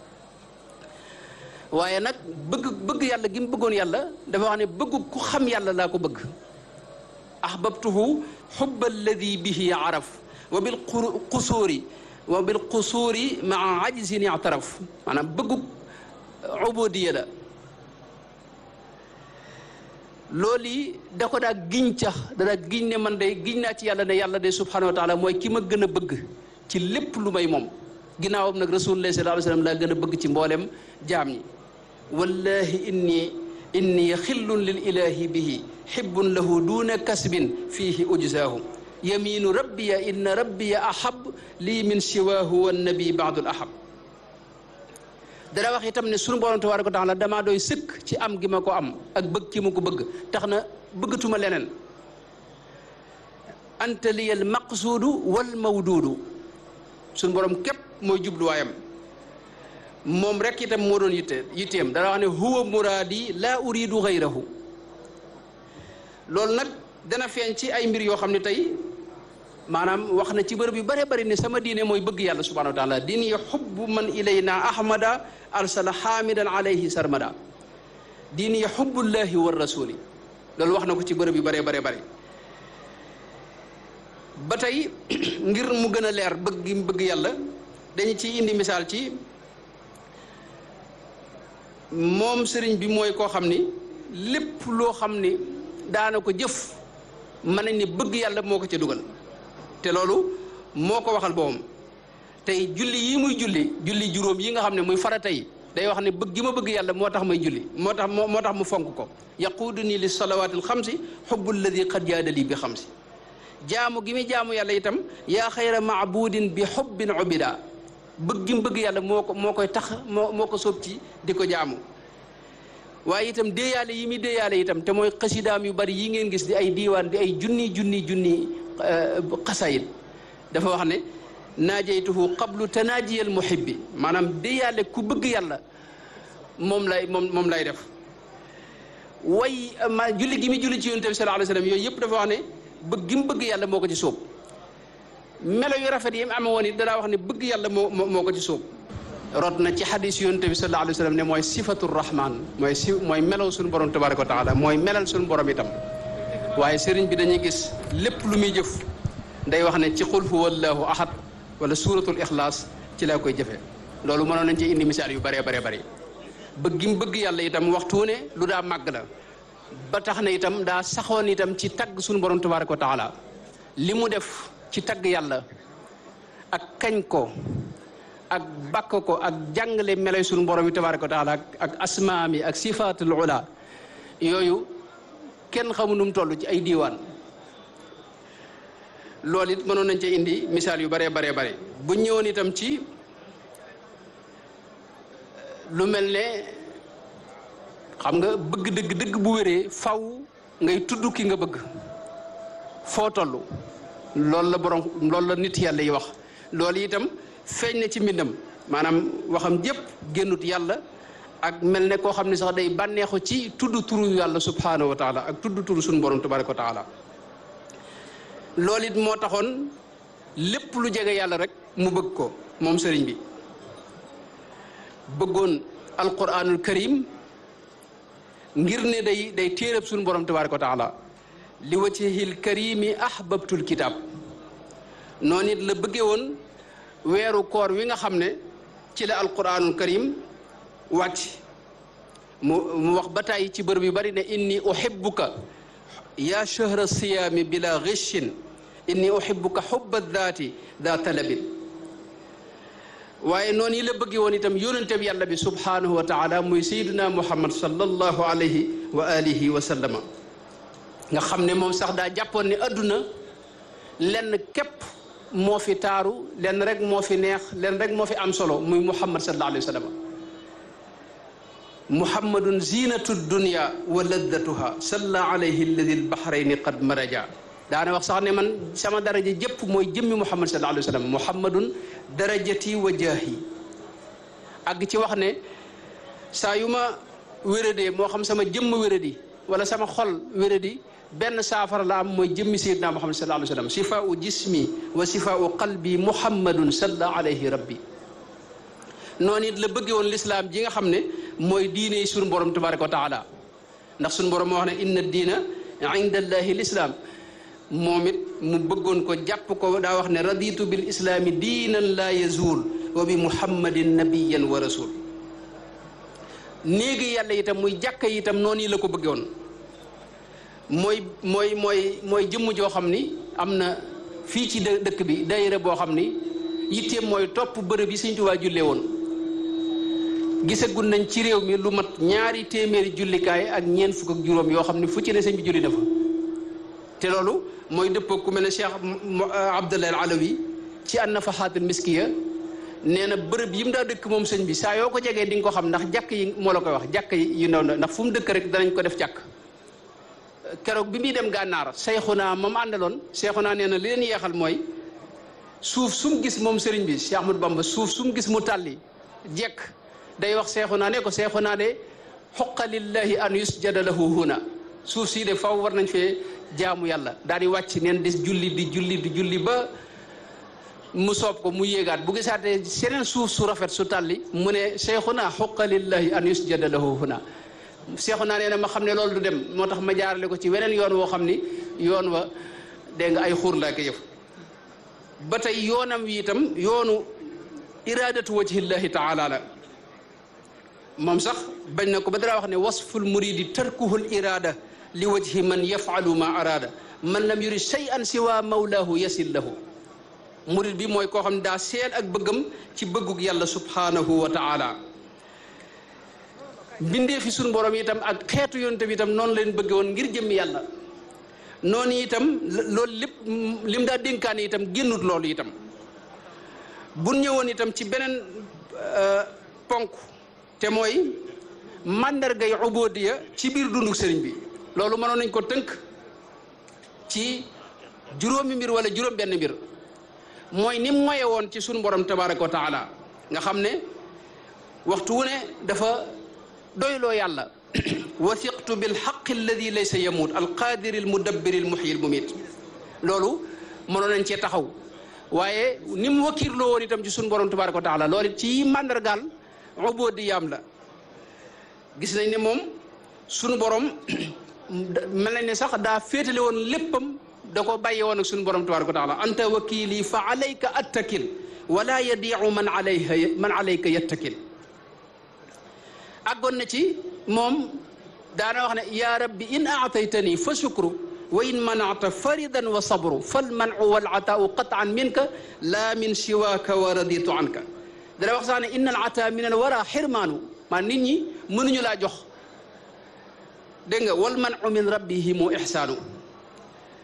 S1: waaye nag bëgg bëgg yàlla gi mu bëggoon yàlla dafa wax ne bëggu ku xam yàlla laa ko bëgg ahbabtuhu xubba alladi bihi araf wa bil qusuuri wa bil qusuuri maa ajzin ictaraf maanaam bëggu ubudiya la loolu yi da ko daa giñ cax da daa giñ ne man de giñ naa ci yàlla ne yàlla de subhanahu wa taala mooy ki ma gën a bëgg ci lépp lu may moom ginnaawam nag rasulullah sallallahu alayhi wa sallam laa gën a bëgg ci mboolem jaam ñi wallahi inni inni xillun lil ilahi bihi xibbun lahu duna kasbin fiihi ujzaahu yaminu rabbiya inna rabbiya ahab lii min siwaahu wannabi baadul ahab dara wax itam ne sunu borom tabaaraka wa taala damaa doy sëkk ci am gi ma ko am ak bëgg ki ma ko bëgg tax na bëggatuma leneen anta liyal maqsuudu wal mawduudu sunu borom képp mooy jubluwaayam moom rek itam moo doon yitte yitteem dara wax ne huwa muraadi laa uridu gayrahu loolu nag dana feeñ ci ay mbir yoo xam ne tey maanaam wax na ci bërëb yu bare bari ne sama diine mooy bëgg yàlla subhanahu wa taala diine yi xubbu man ilayna ahmada arsala xaamidan alayhi sarmada diine yi xubbullahi wa rasuli loolu wax na ko ci bërëb yu bare bare bari ba tey ngir mu gën a leer bëgg gi mu bëgg yàlla dañu ci indi misaal ci moom sëriñ bi mooy koo xam ni lépp loo xam ni daana ko jëf mën nañ ni bëgg yàlla moo ko ca dugal te loolu moo ko waxal boppam tey julli yi muy julli julli juróom yi nga xam ne muy farata yi day wax ne bëgg gi ma bëgg yàlla moo tax may julli moo tax moo tax mu fonk ko yaquudu nii li salawaatil xamsi xubbu alladi qad jaadali bi xamsi jaamu gi muy jaamu yàlla itam yaa xayra maabudin bi xubbin ubida bëgg gi mu bëgg yàlla moo ko moo koy tax moo moo ko sóob ci di ko jaamu waaye itam déeyaale yi muy déeyaale itam te mooy xasidaam yu bari yi ngeen gis di ay diiwaan di ay junni junni junni xasayid dafa wax ne naajaytuhu qablu tanaajiyal muhibbi maanaam déeyaale ku bëgg yàlla moom lay moom moom lay def way ma julli gi muy julli ci yonent bi sallallahu alayhi wasallam yooyu yëpp dafa wax ne bëgg gi mu bëgg yàlla moo ko ci sóob melo yu rafet yi mu amee woon it danaa wax ne bëgg yàlla moo moo ko ci sóob rot na ci xadis yonent bi sallallahu alayhi wa sallam ne mooy sifatu rahman mooy si mooy melaw suñu borom tabaraka wa taala mooy melal suñu borom itam waaye sëriñ bi dañuy gis lépp lu muy jëf day wax ne ci qul huwa allahu ahad wala suratul ixlaas ci laa koy jëfee loolu mënoon nañ ci indi misaal yu bëree bëree bëri bëgg gi mu bëgg yàlla itam waxtu ne lu daa màgg la ba tax na itam daa saxoon itam ci tagg suñu borom tabaraka wa taala li mu def ci tagg yàlla ak kañ ko ak bakk ko ak jàngale melay suñu borom yi tabaraka wa taala ak asmaam yi ak sifaatul ula yooyu kenn xamu nu mu toll ci ay diiwaan loolu it mënoon nañ ci indi misaal yu baree baree bare bu ñëwoon itam ci lu mel ne xam nga bëgg dëgg dëgg bu wéree faw ngay tudd ki nga bëgg foo toll loolu la borom loolu la nit yàlla yi wax loolu itam feeñ na ci mbindam maanaam waxam jépp génnut yàlla ak mel ne koo xam ne sax day bànneexu ci tudd turu yàlla subhanahu wa taala ak tudd turu suñu borom tabaraka wa taala loolu it moo taxoon lépp lu jege yàlla rek mu bëgg ko moom sëriñ bi bëggoon alquranul karim ngir ne day day téerab suñu borom tabaraka wa taala li wajhil karimi ahbabtul kitab noonu it la bëggee woon weeru koor wi nga xam ne ci la alquranul karim wàcc mu mu wax ba tàyyi ci bërëb yu bari ne inni uhibbuka yaa shahra siyaami bila ghishin inni uhibbuka hubba daati daa talabin waaye noonu yi la bëggee woon itam yónente bi yàlla bi subhanahu wa taala muy sayyiduna muhammad sallallahu alayhi wa alihi wa sallama nga xam ne moom sax daa jàppoon ne adduna lenn képp moo fi taaru lenn rek moo fi neex lenn rek moo fi am solo muy muhammad sallallahu alayhi wa sallam muhammadun zinatu dunya wa laddatuha salla alayhi alladi albahrayni qad maraja daana wax sax ne man sama daraja jëpp mooy jëmmi muhammad sallallahu alayhi wa sallam muhammadun darajati wa jaahi àgg ci wax ne saa yu ma wéradee moo xam sama jëmm wéradi wala sama xol wéradi benn saafara la am mooy jëmmi sayyidina muhammad sallallahu alayhi wa sallam sifaau jismi wa sifaau qalbi muhammadun salla alayhi rabbi noonu it la bëggee woon lislaam ji nga xam ne mooy diine yi suñu borom tabaraka wa taala ndax suñu borom moo wax ne inna diina inda allahi lislaam moom it mu bëggoon ko jàpp ko daa wax ne raditu bil islaami diinan laa yazuul wa bi muhammadin nabiyan wa rasul néegi yàlla itam muy jàkka itam noonu yi la ko bëggee woon mooy mooy mooy mooy jëmm joo xam ni am na fii ci dëkk bi daayira boo xam ni yitteem mooy topp bërëb yi Sëñ Tuubaa jullee woon gisagul nañ ci réew mi lu mat ñaari téeméeri jullikaay ak ñeent fukk ak juróom yoo xam ne fu ci ne sëñ bi julli dafa te loolu mooy dëppoo ku mel ne Cheikh Abdallah al Alawi ci an nafaxaatul miskiya nee na bërëb yi mu daa dëkk moom sëñ bi saa yoo ko jegee di nga ko xam ndax jàkk yi moo la koy wax jàkk yi yu ndaw ndax fu mu dëkk rek danañ ko def jàkk keroog bi muy dem gànnaar Seyxuna moom àndaloon Seyxuna nee na li leen yeexal mooy suuf su mu gis moom sëriñ bi Cheikh Ahmadou Bamba suuf su mu gis mu tàlli jekk day wax Seyxuna ne ko Seyxuna de xoqa lillahi an yusjada lahu huna suuf sii de faw war nañ fee jaamu yàlla daal di wàcc neen des julli di julli di julli ba mu soob ko mu yéegaat bu gisaatee seneen suuf su rafet su tàlli mu ne Seyxuna xoqa lillahi an yusjada lahu huna Seyxuna nee na ma xam ne loolu du dem moo tax ma jaarale ko ci weneen yoon woo xam ni yoon wa dégg nga ay xuur laa ko yëf ba tey yoonam wi itam yoonu iradatu wajhillahi taala la moom sax bañ na ko ba dara wax ne wasful muridi tarkuhul irada li wajhi man yafalu ma arada man lam yurid shay'an siwa mawlahu yasil lahu murid bi mooy koo xam ne daa seel ak bëggam ci bëggug yàlla subhanahu wa taala bindee fi suñu borom itam ak xeetu yonte bi itam noonu leen bëgge woon ngir jëmmi yàlla noonu itam loolu lépp lim daa dénkaane itam génnut loolu itam bu ñëwoon itam ci beneen ponk te mooy màndargay ubodiya ci biir dunduk sëriñ bi loolu mënoon nañ ko tënk ci juróomi mbir wala juróom benn mbir mooy ni moye woon ci sunu borom tabaraka wa taala nga xam ne waxtu wu ne dafa doyloo yàlla wathiqtu bil xaqi alladi laysa yamuut alqaadiri almudabbiri almuxyi almumit loolu mënoon nañ cee taxaw waaye ni mu wakiirloo woon itam ci sunu borom tabaraka wa taala loolu ci màndargaal ubudiyaam la gis nañ ne moom sunu borom mel nañ ne sax daa féetale woon léppam da ko bàyyi woon ak sunu borom tabaraka wa taala anta wakili fa alayka attakil wala yadiu man alayha man alayka yattakil àggoon na ci moom daana wax ne yaa rabbi in aataytani fa shukru wa in manata faridan wa sabru fal manu wal ataau qataan minka la min siwaaka wa raditu anka dana wax sax ne inna al ata min al wara xirmaanu maa nit ñi mënuñu laa jox dégg nga wal manu min rabbihimu ixsaanu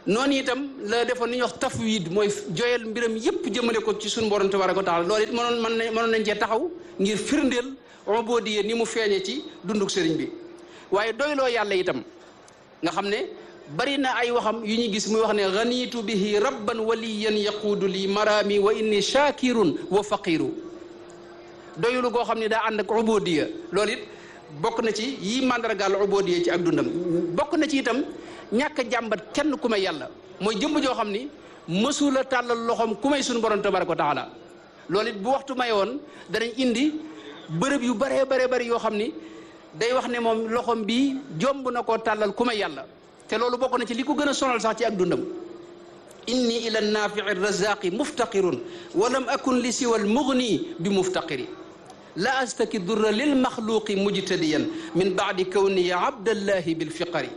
S1: noonu itam la defoon ni ñuy wax tafwid mooy joyal mbiram yépp jëmale ko ci suñu borom tabaraka wa taala loolu it mënoon mën nañ mënoon nañ cee taxaw ngir firndeel ubudiyya ni mu feeñe ci dunduk sëriñ bi waaye doyloo yàlla itam nga xam ne bari na ay waxam yu ñu gis muy wax ne ganitu bihi rabban waliyan yaquudu li marami wa inni shakirun wa faqiru doyulu goo xam ne daa ànd ak ubudiyya loolu it bokk na ci yi màndargaal ubudiyya ci ak dundam bokk na ci itam ñàkk a jàmbat kenn ku may yàlla mooy jëmm joo xam ni mësula tàllal loxoom ku may suñu borom tabaraka wa taala loolu it bu waxtu may woon danañ indi bërëb yu baree baree bari yoo xam ni day wax ne moom loxoom bii jomb na koo tàllal ku may yàlla te loolu bokk na ci li ko gën a sonal sax ci ak dundam inni ila nafii razaqi muftaqirun wa lam akun li siwa almugni bi muftaqiri la astaki durra lil maxluqi mujtadiyan min baadi kawni abdallahi bilfiqari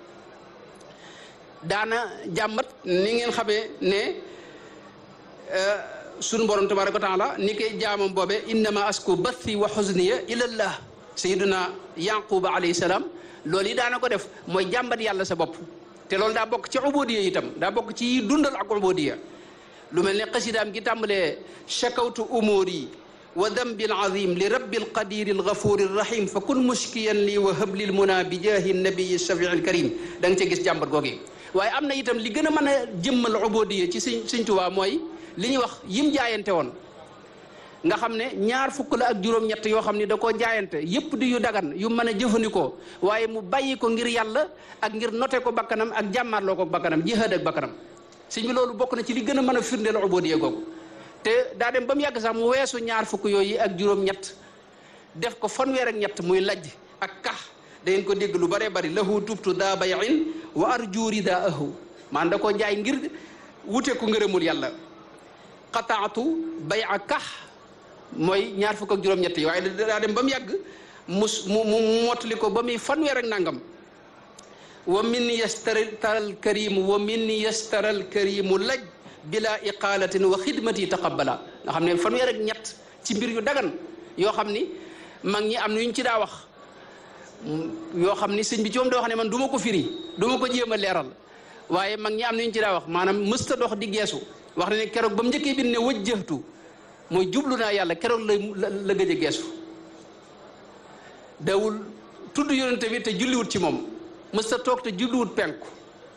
S1: daana jàmbat ni ngeen xamee ne sunu borom tabaraka wa taala ni koy jaamam boobe innama asku bathi wa xusniya ilallah sayiduna yaquba alayhi salaam loolu yi daana ko def mooy jàmbat yàlla sa bopp te loolu daa bokk ci ubudiya itam daa bokk ci dundal ak ubudiya lu mel ne xasidaam gi tàmbalee chakawtu umuri wa dambi alazim li rabbi alqadiri algafuri alrahim fa kun mushkiyan lii wa hablil muna bi jaahi nabiyi shafii alkarim da nga ca gis jàmbat googi waaye am na itam li gën a mën a jëmmal ubudiya ci sëñ sëñ Tuubaa mooy li ñuy wax yim jaayante woon nga xam ne ñaar fukk la ak juróom-ñett yoo xam ne da koo jaayante yépp di yu dagan yu mën a jëfandikoo waaye mu bàyyi ko ngir yàlla ak ngir note ko bakkanam ak jàmmaarloo ko bakkanam jihaad ak bakkanam sëñ bi loolu bokk na ci li gën a mën a firndeel ubudiya googu te daa dem ba mu yàgg sax mu weesu ñaar fukk yooyu ak juróom-ñett def ko fanweer ak ñett muy lajj ak kax da ngeen ko dégg lu bare bari lahu tubtu daa bayin wa arju ridaahu maan da koo jaay ngir wute ko ngërëmul yàlla qataatu bay a kax mooy ñaar fukk ak juróom-ñett yi waaye daa dem ba mu yàgg mu mu mu mottali ko ba muy fanweer ak nangam wa min yastaral karimu wa min yastaral karimu laj bila iqalatin wa xidmati taqabbala nga xam ne fanweer ak ñett ci mbir yu dagan yoo xam ni mag ñi am na ñu ci daa wax yoo xam ni sëñ bi ci moom da wax ne man du ma ko firi du ma ko jéem a leeral waaye mag ñi am na ñu ci daa wax maanaam mësta dox di geesu wax na ne keroog ba mu njëkkee bind ne wajjahtu mooy jublu naa yàlla keroog la la gëj a geesu dawul tudd yonente bi te julliwut ci moom mësta toog te julliwut penku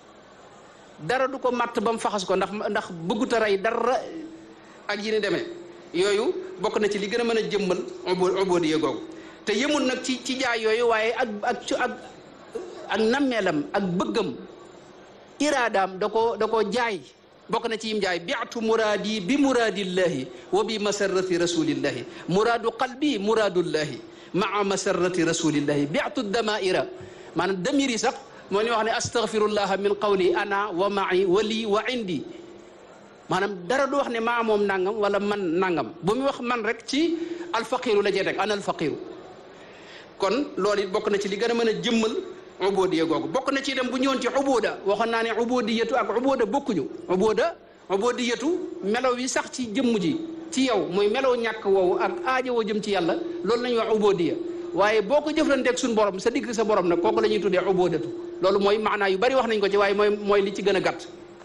S1: dara du ko matt ba mu faxas ko ndax ndax bëggut a rey dara ak yi ni demee yooyu bokk na ci li gën a mën a jëmmal ubudiya googu te yëmul nag ci ci jaay yooyu waaye ak ak ak ak nammeelam ak bëggam iraadaam da koo da koo jaay bokk na ci yim jaay biatu muraadi bi muraadillahi wa bi masarrati rasulillahi muraadu qalbi muraadullahi maa masarrati rasulillahi biatu damaira maanaam damir yi sax moo ñu wax ne astaghfirullah min qawli ana wa ma'i wa lii wa indi maanaam dara du wax ne maa moom nangam wala man nangam bu mu wax man rek ci alfaqiru la cee teg ana alfaqiru kon loolu it bokk na ci li gën a mën a jëmmal ubudiya googu bokk na ci itam bu ñëwoon ci ubuda waxoon naa ne ubudiyatu ak ubuda bokkuñu ubuda ubudiyatu melaw yi sax ci jëmm ji ci yow mooy melaw ñàkk woowu ak aaja woo jëm ci yàlla loolu la ñuy wax ubudiya waaye boo ko jëflanteeg suñu borom sa digg sa borom nag kooku la ñuy tuddee ubudatu loolu mooy maanaa yu bari wax nañ ko ci waaye mooy mooy li ci gën a gàtt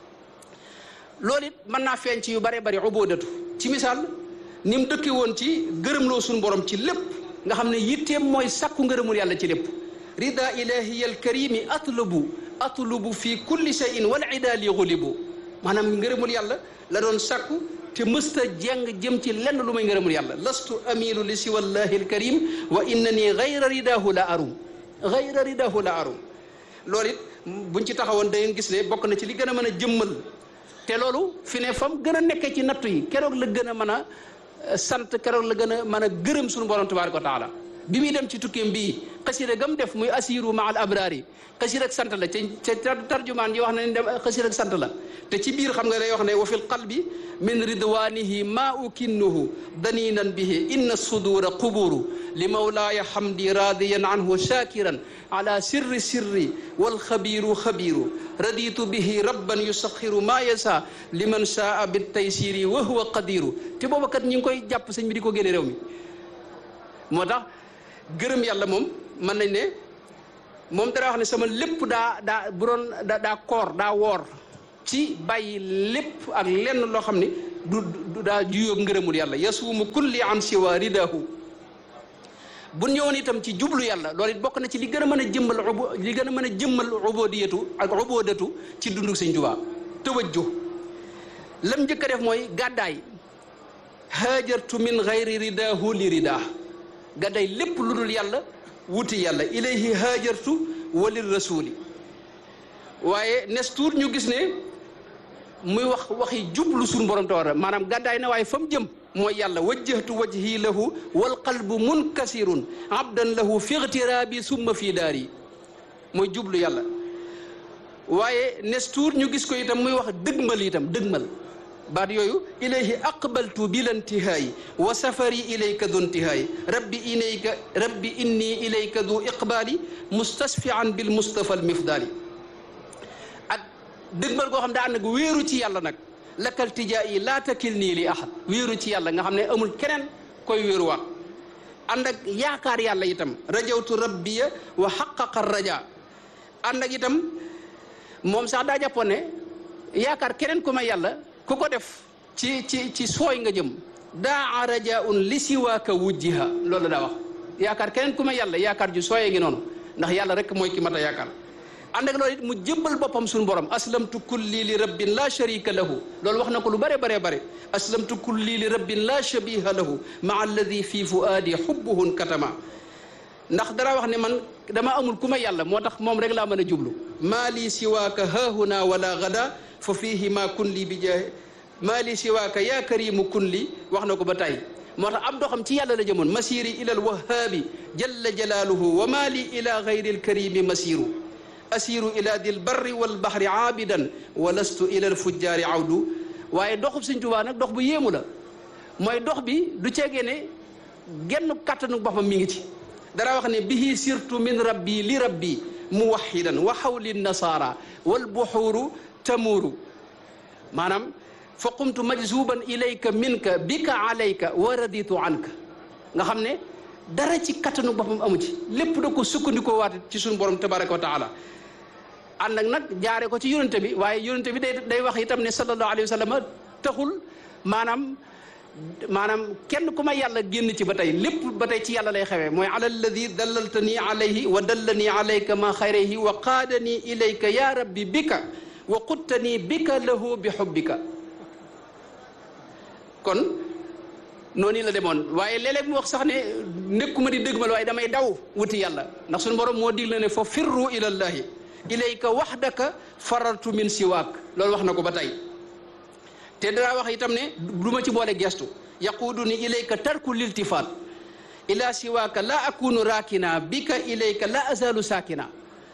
S1: loolu it mën naa feeñ ci yu bare bari ubudatu ci misaal ni mu dëkke woon ci gërëmloo suñu borom ci lépp nga xam ne yitteem mooy sakku ngërëmul yàlla ci lépp rida ilahiya alkarimi atlubu atlubu fi kulli shay'in wal ida li xulibu maanaam ngërëmul yàlla la doon sakku te mësta jeng jëm ci lenn lu may ngërëmul yàlla lastu amilu li siwallahi alkarim wa innani gayra ridahu la arum gayra ridahu la arum loolu it buñ ci taxawoon da ngeen gis ne bokk na ci li gën a mën a jëmmal te loolu fi ne fam gën a nekkee ci nattu yi keroog la gën a mën a sant keroog la gën a mën a gërëm suñu borom tabaraka wa taala bi muy dem ci tukkeem bii xasida gam def muy asiru ma al abrari xasida ak sant la ca ca tarjumaan yi wax na ne dem xasida ak sant la te ci biir xam nga day wax ne wa fil qalbi min ridwanihi ma ukinnuhu daninan bihi inna sudura quburu li mawlaaya hamdi radiyan anhu shakiran ala sirri sirri wal xabiru xabiru raditu bihi rabban yusaxiru ma yasa liman saa bit taysiri wa huwa qadiru te booba kat ñi ngi koy jàpp sëñ bi di ko génne réew mi moo tax gërëm yàlla moom mën nañ ne moom dara wax ne sama lépp daa daa bu doon daa koor daa woor ci bàyyi lépp ak lenn loo xam ne du du daa juyóog ngërëmul yàlla yasuumu kulli an siwa ridahu bu ñëwoon itam ci jublu yàlla loolu it bokk na ci li gën a mën a jëmmal ubu li gën a mën a jëmmal ubudiyatu ak ubudatu ci dundu Sëñ Tuubaa tawajjuh lam njëkk a def mooy gàddaay haajartu min gayri ridahu li ridah gàddaay lépp lu dul yàlla wuti yàlla ilayhi haajartu walil rasuli waaye nes tuut ñu gis ne muy wax waxi jublu suñu borom tawara maanaam gàddaay na waaye fa mu jëm mooy yàlla wajjahtu wajhi lahu wal qalbu munkasirun abdan lahu fi igtiraabi summa fii daari mooy jublu yàlla waaye nes tuut ñu gis ko itam muy wax dëgmal itam dëgmal baat yooyu ilayhi aqbaltu bilantihaayi wa safari ilayka du ntihaayi rabbi ilayka rabbi inni ilayka du iqbaali mustasfian bil mustafa al mifdaali ak dëgmal koo xam daa ànd ak wéeru ci yàlla nag lakkal tijaa yi laa takil nii li ahad wéeru ci yàlla nga xam ne amul keneen koy wéeruwaat ànd ak yaakaar yàlla itam rajawtu rabbiya wa xaqaqa raja ànd ak itam moom sax daa jàppoon ne yaakaar keneen ku may yàlla ku ko def ci ci ci sooy nga jëm daa rajaun li siwaaka wujjiha loolu daa wax yaakaar keneen ku may yàlla yaakaar ju sooyee ngi noonu ndax yàlla rek mooy ki mat a yaakaar ànd ak loolu it mu jëbbal boppam suñu borom aslamtu kulli li rabbin la sharika lahu loolu wax na ko lu bare bare bare aslamtu kulli li rabbin la shabiha lahu maa alladi fi fuaadi xubbuhun katama ndax dara wax ne man dama amul ku ma yàlla moo tax moom rek laa mën a jublu maa lii siwaaka haahuna wala gada fa fiihi ma kun li bi jaahi maa lii siwaaka yaa karimu kun li wax na ko ba tey moo tax am doxam ci yàlla la jëmoon masiri ila alwahaabi jalla jalaaluhu wa maa li ila gayri alkarimi masiru asiru ila dil barri wal bahri aabidan wa lastu ila alfujjaari awdu waaye doxub Sëñ Tuubaa nag dox bu yéemu la mooy dox bi du ceegee ne genn kàttanu boppam mi ngi ci dara wax ne bihi sirtu min rabbi li rabbi muwaxidan wa xawli nasaara wal buxuuru tamuuru maanaam fa qumtu majzuban ilayka minka bika alayka wa raditu anka nga xam ne dara ci kattanu boppam amu ci lépp da ko sukkandikoo waat ci suñu borom tabaraka wa taala ànd ak nag jaare ko ci yonente bi waaye yonente bi day day wax itam ne sallallahu alayhi wa sallam taxul maanaam maanaam kenn ku ma yàlla génn ci ba tey lépp ba tey ci yàlla lay xewee mooy ala alladi dallaltani alayhi wa dallani alayka ma xayrayhi wa qaadani ilayka ya rabbi bika wa quttani bika lahu bi xubbika kon noonu la demoon waaye léeg-léeg mu wax sax ne nekkuma di dëgmal waaye damay daw wuti yàlla ndax suñu borom moo digle ne fa firru ilallahi ilayka waxdaka farartu min siwaak loolu wax na ko ba tey te dara wax itam ne du ma ci boole gestu yaquudu ni ilayka tarku liltifaat ila siwaaka la akunu raakina bika ilayka la azalu saakina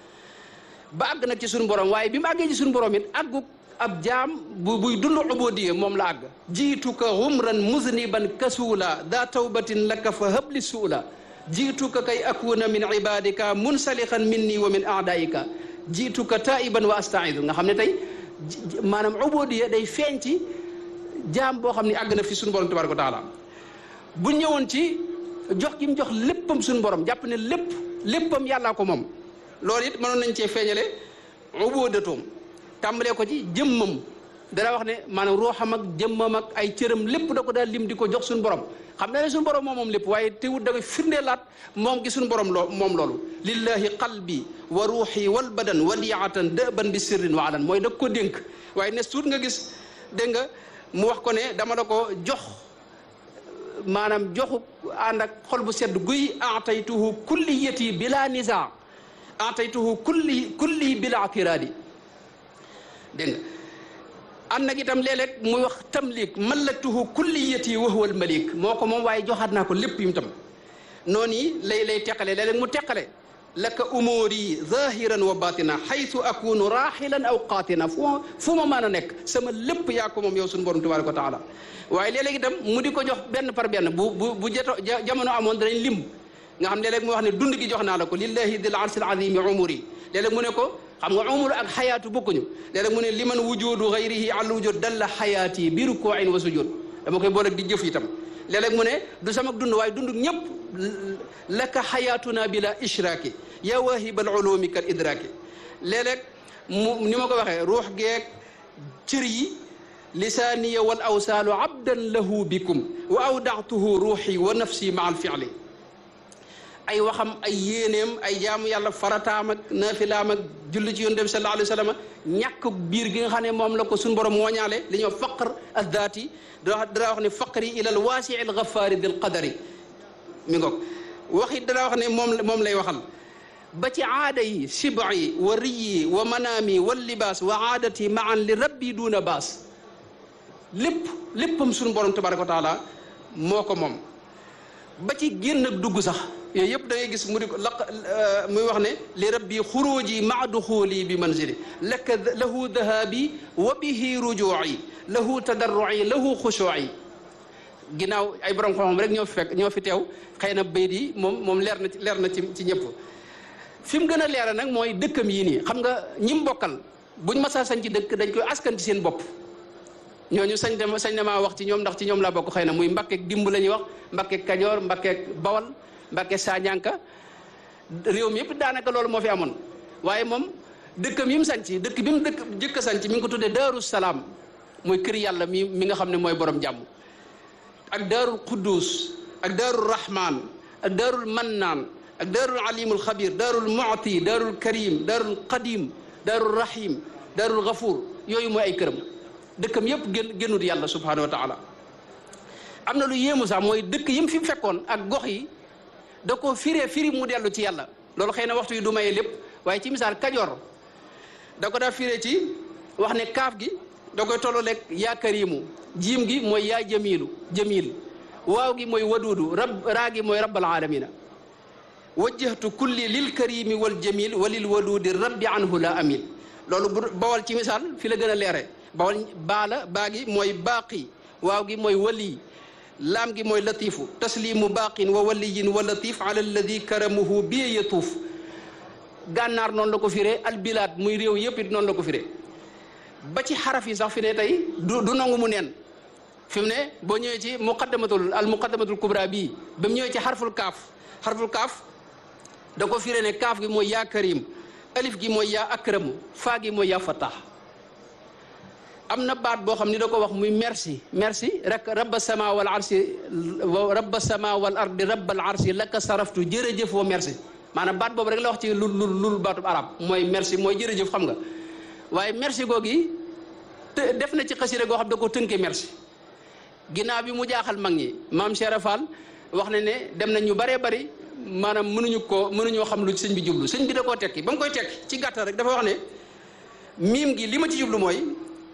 S1: ba àgg nag ci suñu borom waaye bi mu àggee ci suñu borom it àggu ab jaam bu buy dund ubudiyya moom la àgg jiituka xumran muzniban kasuula daa tawbatin laka fa habli suula jiituka kay akuna min ibadika munsalixan minni wa min aadaika jiituka taiban wa astaidu nga xam ne tey maanaam ubudiyya day feeñ ci jaam boo xam ne àgg na fi suñu borom tabaraka wa taala bu ñëwoon ci jox gi mu jox léppam suñu borom jàpp ne lépp léppam yàllaa ko moom loolu it mënoon nañ cee feeñale ubudatoom tàmbalee ko ci jëmmam dara wax ne maanaam ruuxam ak jëmmam ak ay cëram lépp da ko daal lim di ko jox suñu borom xam na ne suñu borom moom moom lépp waaye teewut da koy firndeelaat moom gi suñu borom loo moom loolu lillahi qalbi wa ruuxi wal badan wadiatan dëban bi sirrin wa alan mooy da ko dénk waaye ne suut nga gis dégg nga mu wax ko ne dama la ko jox maanaam joxu ànd ak xol bu sedd guy ataytuhu kulliyati bila nisa ataytuhu kulli kulli bila atiraadi dégg nga ànd nag itam léeg-léeg muy wax tamlik mallaktuhu kulliyati wa huwa almalik moo ko moom waaye joxaat naa ko lépp yim tam noonu yi lay lay teqale léeg-léeg mu teqale laka umuri zahiran wa batina xaytu akunu raxilan aw qaatina fu ma fu ma mën a nekk sama lépp yaa ko moom yow suñu borom tabaraka wa taala waaye léeg-léeg itam mu di ko jox benn par benn bu bu bu jeto jamono amoon danañ lim nga xam léeg-léeg mu wax ne dund gi jox naa la ko lillahi dil arsil azimi umuri léeg-léeg mu ne ko xam nga umur ak xayaatu bokkuñu léeg-léeg mu ne liman wujudu gayrihi al wujud dalla xayaati bi rukuin wa sujud dama koy boole di jëf itam léeg-léeg mu ne du sama dund waaye dund ñëpp laka xayaatuna bila ishraaki ya wahibal ulumi kal idraaki léeg-léeg mu ni ma ko waxee ruux geeg cër yi lisaaniya wal awsaalu abdan lahu bikum wa awdaatuhu ruuxi wa nafsi ma al fi'li ay waxam ay yéeneem ay jaamu yàlla farataam ak naafilaam ak julli ci yonent bi sallallahu alayhi wa sallam ñàkk biir gi nga xam ne moom la ko suñu borom mooñaale li ñoo faqr addaati da dara wax ne faqri ila al waasi al ghafaari dil qadari mi ngoog waxit dara wax ne moom moom lay waxal ba ci aada yi siba yi wa riyi wa manaami wa libaas wa aadati maan li rabbi duuna baas lépp léppam suñu borom tabaraka wa taala moo ko moom ba ci génn ak dugg sax yooyu yëpp da ngay gis mu di ko laq muy wax ne li rabbi xuruuji maa duxuuli bi manzili laka lahu dahabi wa bihi rujuuci lahu tadarruci lahu xushuuci ginnaaw ay borom xam-xam rek ñoo fi fekk ñoo fi teew xëy na bayit yi moom moom leer na ci leer na ci ci ñëpp fi mu gën a leera nag mooy dëkkam yii nii xam nga ñim bokkal buñ masaa sañ ci dëkk dañ koy askan ci seen bopp ñooñu sañ dem sañ na maa wax ci ñoom ndax ci ñoom laa bokk xëy na muy mbakkeek dimb la ñuy wax mbakkeek kajoor mbakkeek bawal mbakkeek saañanka réew mi yëpp daanaka loolu moo fi amoon waaye moom dëkkam yi mu sañ ci dëkk bi mu dëkk jëkk a sañ ci mi ngi ko tuddee daaru salaam mooy kër yàlla mi mi nga xam ne mooy borom jàmm ak daarul quddus ak daarul rahman ak daarul mannaan ak daarul alimul xabir daarul mu'ti daarul karim daarul qadim daarul rahim daarul gafuur yooyu mooy ay këram dëkkam yëpp génn génnut yàlla subhanahu wa taala am na lu yéemu sax mooy dëkk yi mu fi fekkoon ak gox yi da ko firee firi mu dellu ci yàlla loolu xëy na waxtu yi du maye lépp waaye ci misaal kajoor da ko daa firee ci wax ne kaaf gi da koy tolloo lekk yaa karimu jiim gi mooy yaa jamilu jamil waaw gi mooy waduudu rab raa gi mooy rabbal alamina wajjahtu kulli lil karimi wal jamil wa lil waduudi rabbi anhu la amil loolu bu bawal ci misaal fi la gën a leere bawal baala baa gi mooy baaqi waaw gi mooy wali laam gi mooy latifu taslimu baaqin wa waliyin wa latif ala alladi karamuhu bi yatuuf gànnaar noonu la ko firee albilaad muy réew yëpp it noonu la ko firee ba ci xaraf yi sax fi ne tey du du nangu mu neen fi mu ne boo ñëwee ci muqaddamatul al muqaddamatul kubra bii ba mu ñëwee ci xarful kaaf xarful kaaf da ko firee ne kaaf gi mooy yaa karim alif gi mooy yaa akramu faa gi mooy yaa fatah am na baat boo xam ni da ko wax muy merci merci rek rabba sama wal arsi rabba sama wal ardi rabbal arsi laka saraftu jërëjëf wa merci maanaam baat boobu rek la wax ci lul lul lul baatub arab mooy merci mooy jërëjëf xam nga waaye merci googi te def na ci xasida goo xam da ko tënkee merci ginnaaw bi mu jaaxal mag ñi maam Cheikh Fall wax na ne dem nañ ñu baree bari maanaam mënuñu ko mënuñoo xam lu sëñ bi jublu sëñ bi da koo tekki ba mu koy tekki ci gàttal rek dafa wax ne miim gi li ma ci jublu mooy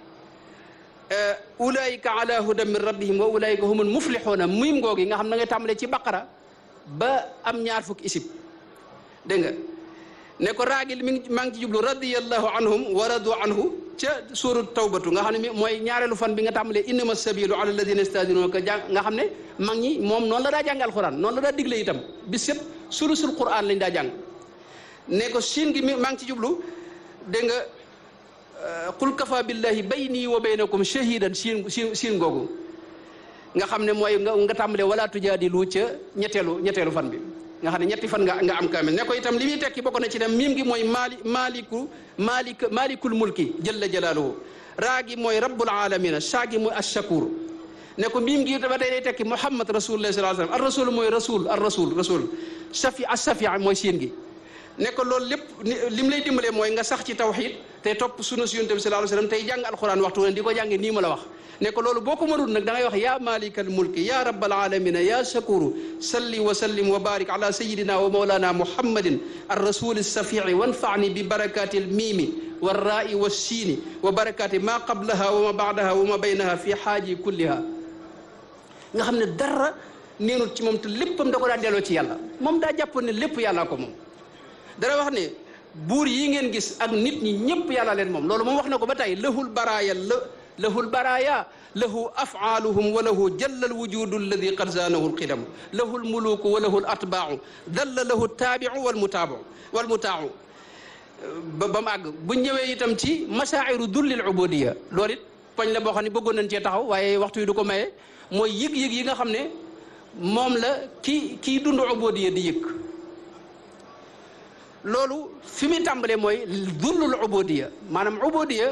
S1: ulaayika ala hudan min rabbihim wa ulaayika humul muflixuuna miim googi nga xam na nga tàmbalee ci baqara ba am ñaar fukki isib dégg nga ne ko raagil mi ngi maa ngi ci jublu radiyallahu anhum wa radu anhu ca suuratu tawbatu nga xam ne mooy ñaareelu fan bi nga tàmbalee innama sabilu ala alladina yastadinuka jàng nga xam ne mag ñi moom noonu la daa jàng alquran noonu la daa digle itam bis yëpp sulusul quran lañ daa jàng ne ko siin gi mi maa ngi ci jublu dégg nga qul kafa billahi bayni wa baynakum shahidan siin siin siin googu nga xam ne mooy nga nga tàmbalee wala tujaadilu ca ñetteelu ñetteelu fan bi nga xam ne ñetti fan nga nga am kaamil ne ko itam li muy tekki bokk na ci dem miim gi mooy maali maaliku maalik maalikul mulki jalla jalaaluhu raa gi mooy rabbul alamina saa gi mooy ashakur ne ko miim gi ba tey day tekki muhammad rasulullah sallallahu alayhi wasallam ar rasul mooy rasul ar rasul rasul safi as safi mooy siin gi ne ko loolu lépp li mu lay dimbalee mooy nga sax ci tawxid te topp sunna si yonent bi sallallahu alayhi wasallam tey jàng alquran waxtu ne di ko jànge nii ma la wax ne ko loolu boo ko mënul nag da ngay wax yaa malikal mulki ya rabbal alamina ya shakuru salli wa sallim wa barik ala sayidina wa mawlana muhammadin ar rasuli safii wanfani bi barakati al miimi warraai wassiini wa barakati ma qablaha wa ma baadaha wa ma baynaha fi xaaji kulliha nga xam ne dara neenut ci moom te léppam da ko daa delloo ci yàlla moom daa jàppoon ne lépp yàllaa ko moom dara wax ne buur yi ngeen gis ak nit ñi ñëpp yàlla leen moom loolu moom wax na ko ba tey lahul baraaya la lahul baraaya lahu afaaluhum wa lahu jalla alwujudu alladi qad zaanahu alqidam lahu almuluku wa lahu alatbaau dalla lahu taabiu walmutaabu walmutaacu ba ba mu àgg bu ñëwee itam ci masaa'iru dullil ubudiya loolu it poñ la boo xam ne bëggoon nañ cee taxaw waaye waxtu yi du ko maye mooy yëg-yëg yi nga xam ne moom la kii kii dund ubudiya di yëg loolu fi muy tàmbalee mooy dullul ubudiya maanaam ubudiya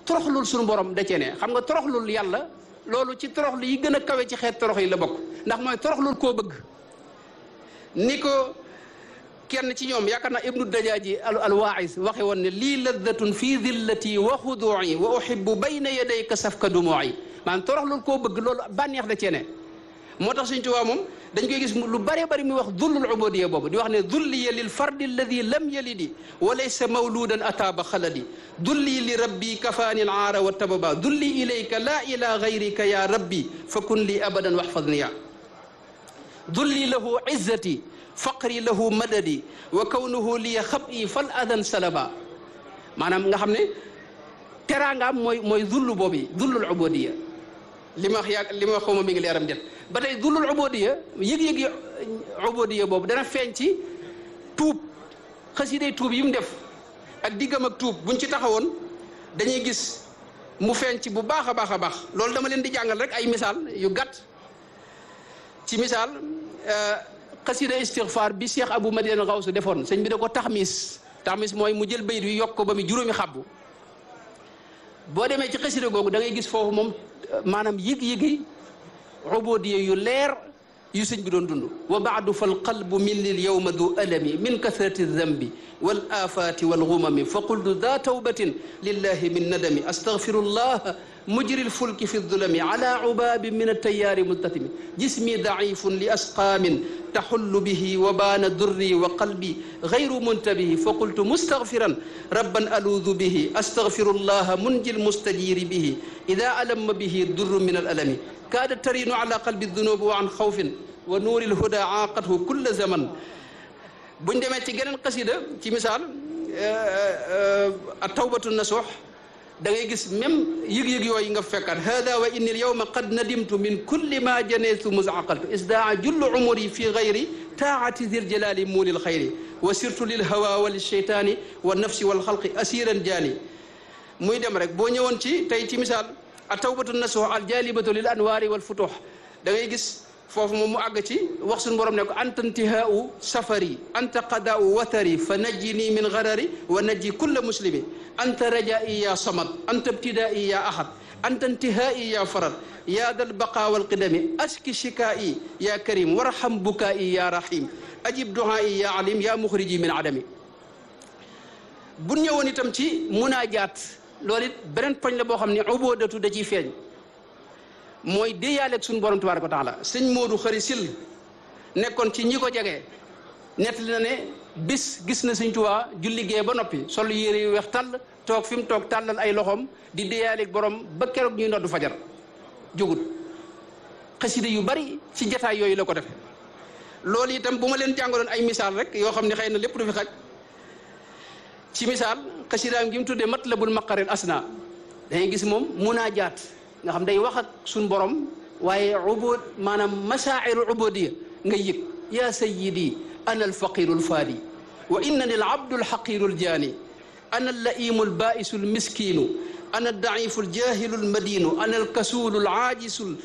S1: toroxlul suñu borom da cee ne xam nga toroxlul yàlla loolu ci toroxlu yi gën a kawe ci xeet torox yi la bokk ndax mooy toroxlul koo bëgg ni ko kenn ci ñoom yaakaar naa ibnu dajaaji al alwaais waxe woon ne lii laddatun fi dillati wa xuduuci wa uhibbu bayna yadayka safka dumuuci maanaam toroxlul koo bëgg loolu bànneex da cee ne moo tax Sëñ Tuubaa moom dañ koy gis lu bëree bëri muy wax dullul ubudiyya boobu di wax ne dulliya lil fardi alladi lam yalidi wa laysa mawludan ataaba xaladi dulli li rabbi kafaani al aara wa tababa dulli ilayka laa ila gayrika ya rabbi fa kun li abadan waxfadniya dulli lahu izzati faqri lahu madadi wa kawnuhu liya xabi fal adan salaba maanaam nga xam ne teraangaam mooy mooy dullu boobu dullul ubudiyya li ma wax yaa li ma wax xawma mi ngi leeram det ba tey dullul ubudiyya yëg-yëg yi ubudiyya boobu dana feeñ ci tuub xasiday tuub yi mu def ak diggam ak tuub buñ ci taxawoon dañuy gis mu feeñ ci bu baax a baax a baax loolu dama leen di jàngal rek ay misaal yu gàtt ci misaal xasida istixfaar bi Cheikh Abou Madiane Gawsu defoon sëñ bi da ko taxmis taxmis mooy mu jël bayit wi yokk ko ba mu juróomi xabbu boo demee ci xasida googu da ngay gis foofu moom maanaam yëg-yëgi ubudiyya yu leer yu sëñ bi doon dund wa baadu fal qalbu min lil yawma du alami min kasrati dambi wal afaati wal gumami fa qultu da tawbatin lillahi min nadami astaghfirullah mujri lfulki fi ddulami ala ubabi min altayaari multatimi jismi daifun li asqaamin taxullu bihi wa baana durri wa qalbi gayru muntabihi fa qultu mustaghfiran rabban aluudu bihi astaghfirullah munji lmustajiri bihi ida alamma bihi durru min alalami kaada tarinu ala qalbi dunubi wa an xawfin wa nuuri lhuda aaqathu kulla zaman buñ demee ci geneen xasida ci misaal a tawbatu nasuux da ngay gis même yëg-yëg yooyu nga fekkaat hada wa inni al yawma qad nadimtu min kulli ma janaytu musaqaltu isdaa jullu umuri fi gayri taati zil jalali muulil xayri wa sirtu lil hawa wa lilcheytaani wa nafsi wal xalqi asiran jaani muy dem rek boo ñëwoon ci tey ci misaal a tawbatu nasuux al jalibatu lil anwaari wal futuux da ngay gis foofu moom mu àgg ci wax suñu borom ne ko anta intihaau safari anta qadaau watari fa najjini min garari wa najji kulla muslimi anta rajai ya samad anta ibtidai ya ahad anta intihai ya farad ya dal baqa walqidami aski shikai ya karim warham bukai ya rahim ajib duhai ya alim ya muxriji min adami bu ñëwoon itam ci munaajaat loolu it beneen poñ la boo xam ne ubóodatu da ciy feeñ mooy déeyaaleeg suñu borom tabaaraka wa taala sëñ Modou xëri sil nekkoon ci ñi ko jege nettali na ne bis gis na sëñ Tuubaa julli gee ba noppi sol yére yu weex tàll toog fi mu toog tàllal ay loxoom di déeyaaleeg borom ba keroog ñuy noddu fajar jógut xasida yu bari ci jataay yooyu la ko def loolu itam bu ma leen jàngaloon ay misaal rek yoo xam ne xëy na lépp du fi xaj ci misaal xasidaam gi mu tuddee matlabul maqaril asna dangay gis moom munaajaat nga xam day wax ak suñ borom waaye ubud maanaam masaa'iru ubudiyya nga yëg yaa sayyidi ana alfaqiru alfaadi wa innani alabdu alxaqiru aljaani ana allaimu albaisu almiskinu ana aldaifu aljahilu almadinu ana alkasulu alaajisu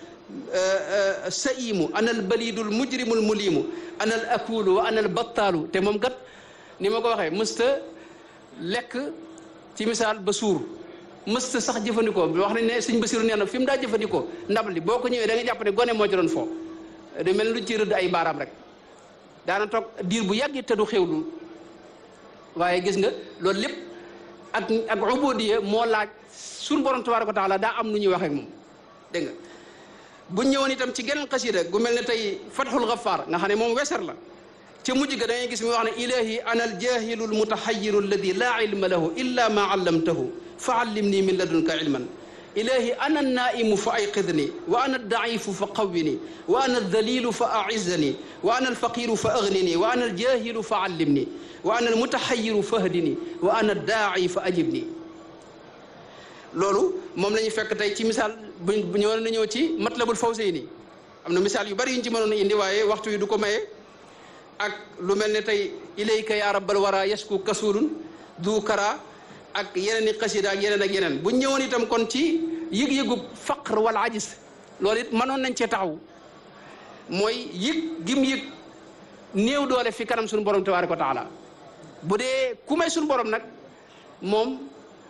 S1: saimu ana albalidu almujrimu almulimu ana alakulu wa ana albattaalu te moom kat ni ma ko waxee mësta lekk ci misaal ba suur mësta sax jëfandikoo wax nañ ne sëñ Basiru nee na fi mu daa jëfandikoo ndab li boo ko ñëwee da nga jàpp ne gone moo ci doon foo du mel lu ci rëdd ay baaraam rek daana toog diir bu yàgg te du xewlu waaye gis nga loolu lépp ak ak ubudiyya moo laaj suñu borom tabaaraka wa taala daa am nu ñuy wax ak moom dégg nga bu ñëwoon itam ci geneen xasida gu mel ne tey Fathul Ghaffar nga xam ne moom weser la ca mujj ga da ngay gis mi wax ne ilahi ana aljahilu almutahayiru alladi laa ilma lahu illa ma allamtahu fa allimni min ladunka ilman ilahi ana annaimu fa ayqidni wa ana aldaifu fa qawwini wa ana aldalilu fa aizzani wa ana alfaqiru fa aghnini wa ana aljahilu fa allimni wa ana almutahayiru fa hdini wa ana addaai fa ajibni loolu moom la ñu fekk tey ci misaal bu ñëwoon na ñëw ci matlabul fawsayni am na misaal yu bari yu ñu ci mënoon a indi waaye waxtu yi du ko maye ak lu mel ne tey ilayka ya rabbal wara yasku kasulun du kara ak yeneen i xasida ak yeneen ak yeneen bu ñëwoon itam kon ci yëg-yëgu faqr wala ajis loolu it mënoon nañ cee taxaw mooy yëg gim yëg néew doole fi kanam suñu borom tabaaraka wa taala bu dee ku may suñu borom nag moom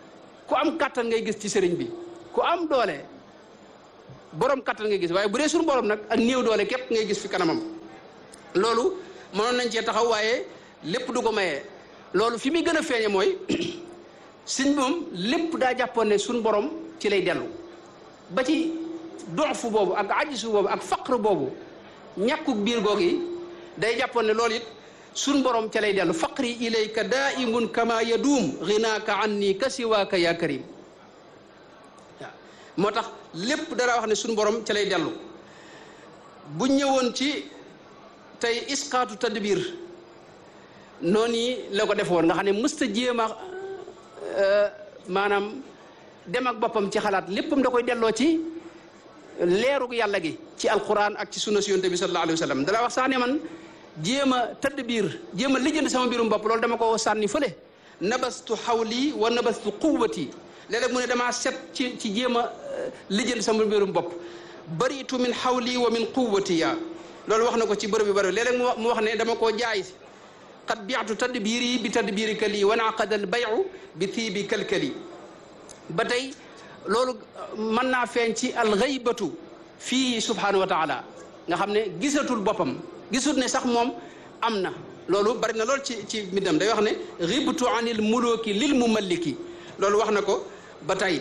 S1: ku am kattan ngay gis ci sëriñ bi ku am doole borom kattan ngay gis waaye bu dee suñu borom nag ak néew doole képp ngay gis fi kanamam loolu mënoon nañ cee taxaw waaye lépp du ko mayee loolu fi muy gën a feeñe mooy sëñ moom lépp daa jàppoon ne suñu borom ci lay dellu ba ci doxfu boobu ak ajisu boobu ak faqr boobu ñàkkuk biir goog yi day jàppoon ne loolu it suñ borom ca lay dellu faqri ilayka daimun kama yaduum ginaaka anni ka siwaaka ya karim waaw moo tax lépp dara wax ne suñ borom ca lay dellu bu ñëwoon ci tey isqaatu tadbir noonu yi la ko defoon nga xam ne mësta jéem a maanaam dem ak boppam ci xalaat léppam da koy delloo ci leerug yàlla gi ci alquran ak ci sunna si yonte bi sallallahu alayhi wa sallam dala wax sax ne man jéem a tëdd biir jéem a lijjanti sama mbirum bopp loolu dama ko sànni fële nabastu xawli wa nabastu quwwati léeg-léeg mu ne damaa set ci ci jéem a lijjanti sama mbirum bopp baritu min xawli wa min quwwati ya loolu wax na ko ci bërëb yu bëri léeg-léeg mu wax ne dama koo jaay qad biatu tadbiri bi tadbirika lii wa naqada al bayu bi tiibi kalkali ba tey loolu mën naa feeñ ci alxaybatu fii subhanahu wa taala nga xam ne gisatul boppam gisul ne sax moom am na loolu bari na lool ci ci mbindam day wax ne xibtu anil muluki lil mumalliki loolu wax na ko ba tey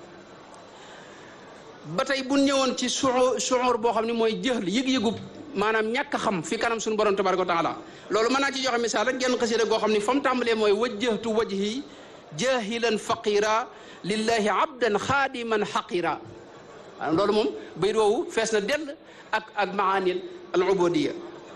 S1: ba tey bu ñëwoon ci suu suur boo xam ne mooy jëhl yëg-yëgub maanaam ñàkk a xam fi kanam suñu borom tabaraka wa taala loolu mën naa ci joxe misaal rek genn xasida goo xam ne fa mu tàmbalee mooy wajjahtu wajhi jahilan faqira lillahi abdan xaadiman xaqira loolu moom bayit woowu fees na dell ak ak maanil al ubudiya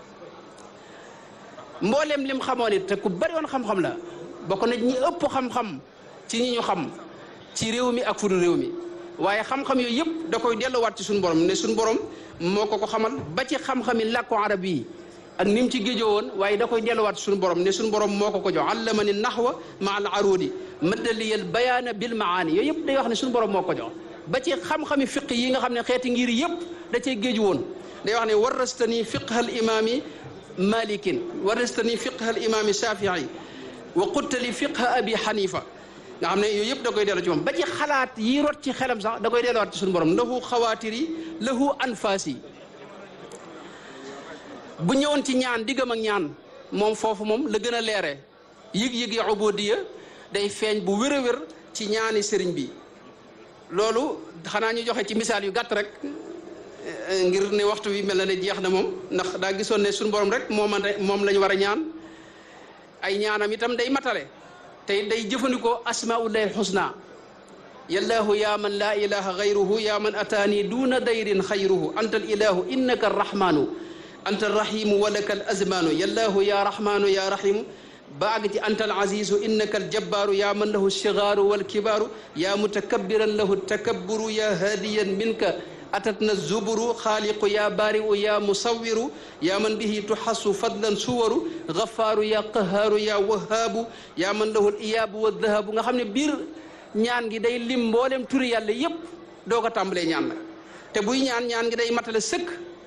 S1: mbooleem lim xamoon it te ku bari woon xam-xam la bokk na ñi ëpp xam-xam ci ñi ñu xam ci réew mi ak fudu réew mi waaye xam-xam yooyu yëpp da koy delluwaat ci suñu borom ne suñu borom moo ko ko xamal ba ci xam-xami làkku arab yi ak ni mu ci géejoo woon waaye da koy delluwaat ci suñu borom ne suñu borom moo ko ko jox allama ni naxwa ma al arudi maddaliyal bayaana bil maani yooyu yëpp day wax ne suñu borom moo ko jox ba ci xam-xami fiq yi nga xam ne xeeti ngir yëpp da cee géeju woon day wax ne warastani fiqha al imaami malikin warastani fiqha al imaami shafii wa quttali fiqha abi xanifa nga xam ne yooyu yëpp da koy delloo ci moom ba ci xalaat yi rot ci xelam sax da koy delluwaat ci suñu borom lahu xawaatiri lahu anfaasi bu ñëwoon ci ñaan diggam ak ñaan moom foofu moom la gën a leere yëg-yëg ya ubudiya day feeñ bu wér a wér ci ñaani sëriñ bi loolu xanaa ñu joxe ci misaal yu gàtt rek ngir ne waxtu wi mel na ne jeex na moom ndax daa gisoon ne suñu borom rek moom moom la ñu war a ñaan ay ñaanam itam day matale tey day jëfandikoo asmaullahi alxusna yallaahu yaa man laa ilaha gayruhu yaa man ataani duuna dayrin xayruhu anta al ilahu innaka arrahmanu anta arrahimu wa laka al azmanu yallaahu yaa rahmanu yaa rahimu ba àgg ci anta al azizu innaka al jabbaaru yaa man lahu alsigaaru walkibaaru yaa mutakabbiran lahu takabburu yaa haadiyan minka atatna zuburu xaaliqu yaa baari'u yaa musawiru yaa man bihi tuxassu fadlan suwaru gafaaru yaa qahaaru yaa wahaabu yaa man lahu iyaabu wa dahabu nga xam ne biir ñaan gi day lim mboolem turi yàlla yépp doo ko tàmbalee ñaan nag te buy ñaan ñaan gi day matale sëkk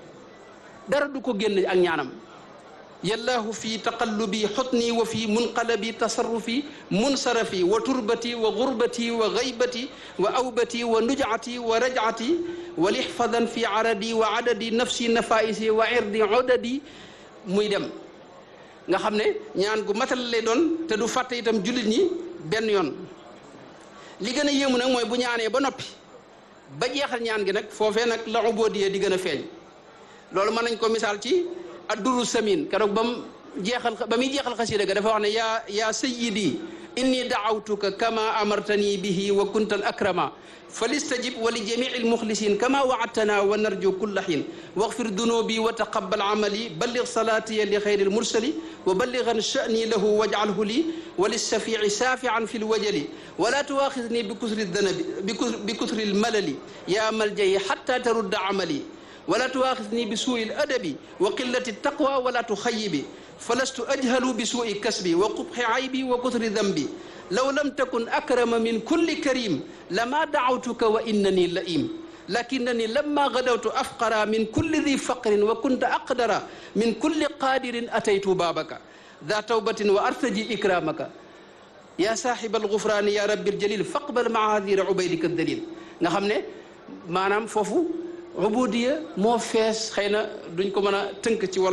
S1: dara du ko génn ak ñaanam yallaahu fi taqallubi xutni wa fi munqalabi tasarrufi munsarafi wa turbati wa gurbati wa gaybati wa awbati wa nujati wa rajati wa lixfadan fi aradi wa adadi nafsi nafaisi wa irdi odadi muy dem nga xam ne ñaan gu matal lay doon te du fàtte itam jullit ñi benn yoon li gën a yéemu nag mooy bu ñaanee ba noppi ba jeexal ñaan gi nag foofee nag la ubóodiyee di gën a feeñ loolu mën nañ ko misaal ci adduru samin keroog ba mu jeexal ba muy jeexal xasida ga dafa wax ne yaa yaa sayidi inni daawtuka kama amartani bihi wa kunta al akrama فليستجب ولجميع المخلصين كما وعدتنا ونرجو كل حين واغفر ذنوبي وتقبل عملي بلغ صلاتي لخير المرسل وبلغا شأني له واجعله لي وللشفيع شافعا في الوجل ولا تواخذني بكثر الذنب بكثر, بكثر الملل يا ملجئي حتى ترد عملي ولا تواخذني بسوء الأدب وقلة التقوى ولا تخيبي فلست أجهل بسوء كسبي وقبح عيبي وكثر ذنبي لو لم تكن أكرم من كل كريم لما دعوتك وإنني لئيم لكنني لما غدوت أفقر من كل ذي فقر وكنت أقدر من كل قادر أتيت بابك ذا توبة وأرتجي إكرامك yaa saaxibal gufraani yaa rabbil jalil faqbal maadira ubaydika dalil nga xam ne maanaam foofu ubudiya moo fees xëy na duñ ko mën a tënk ci wolof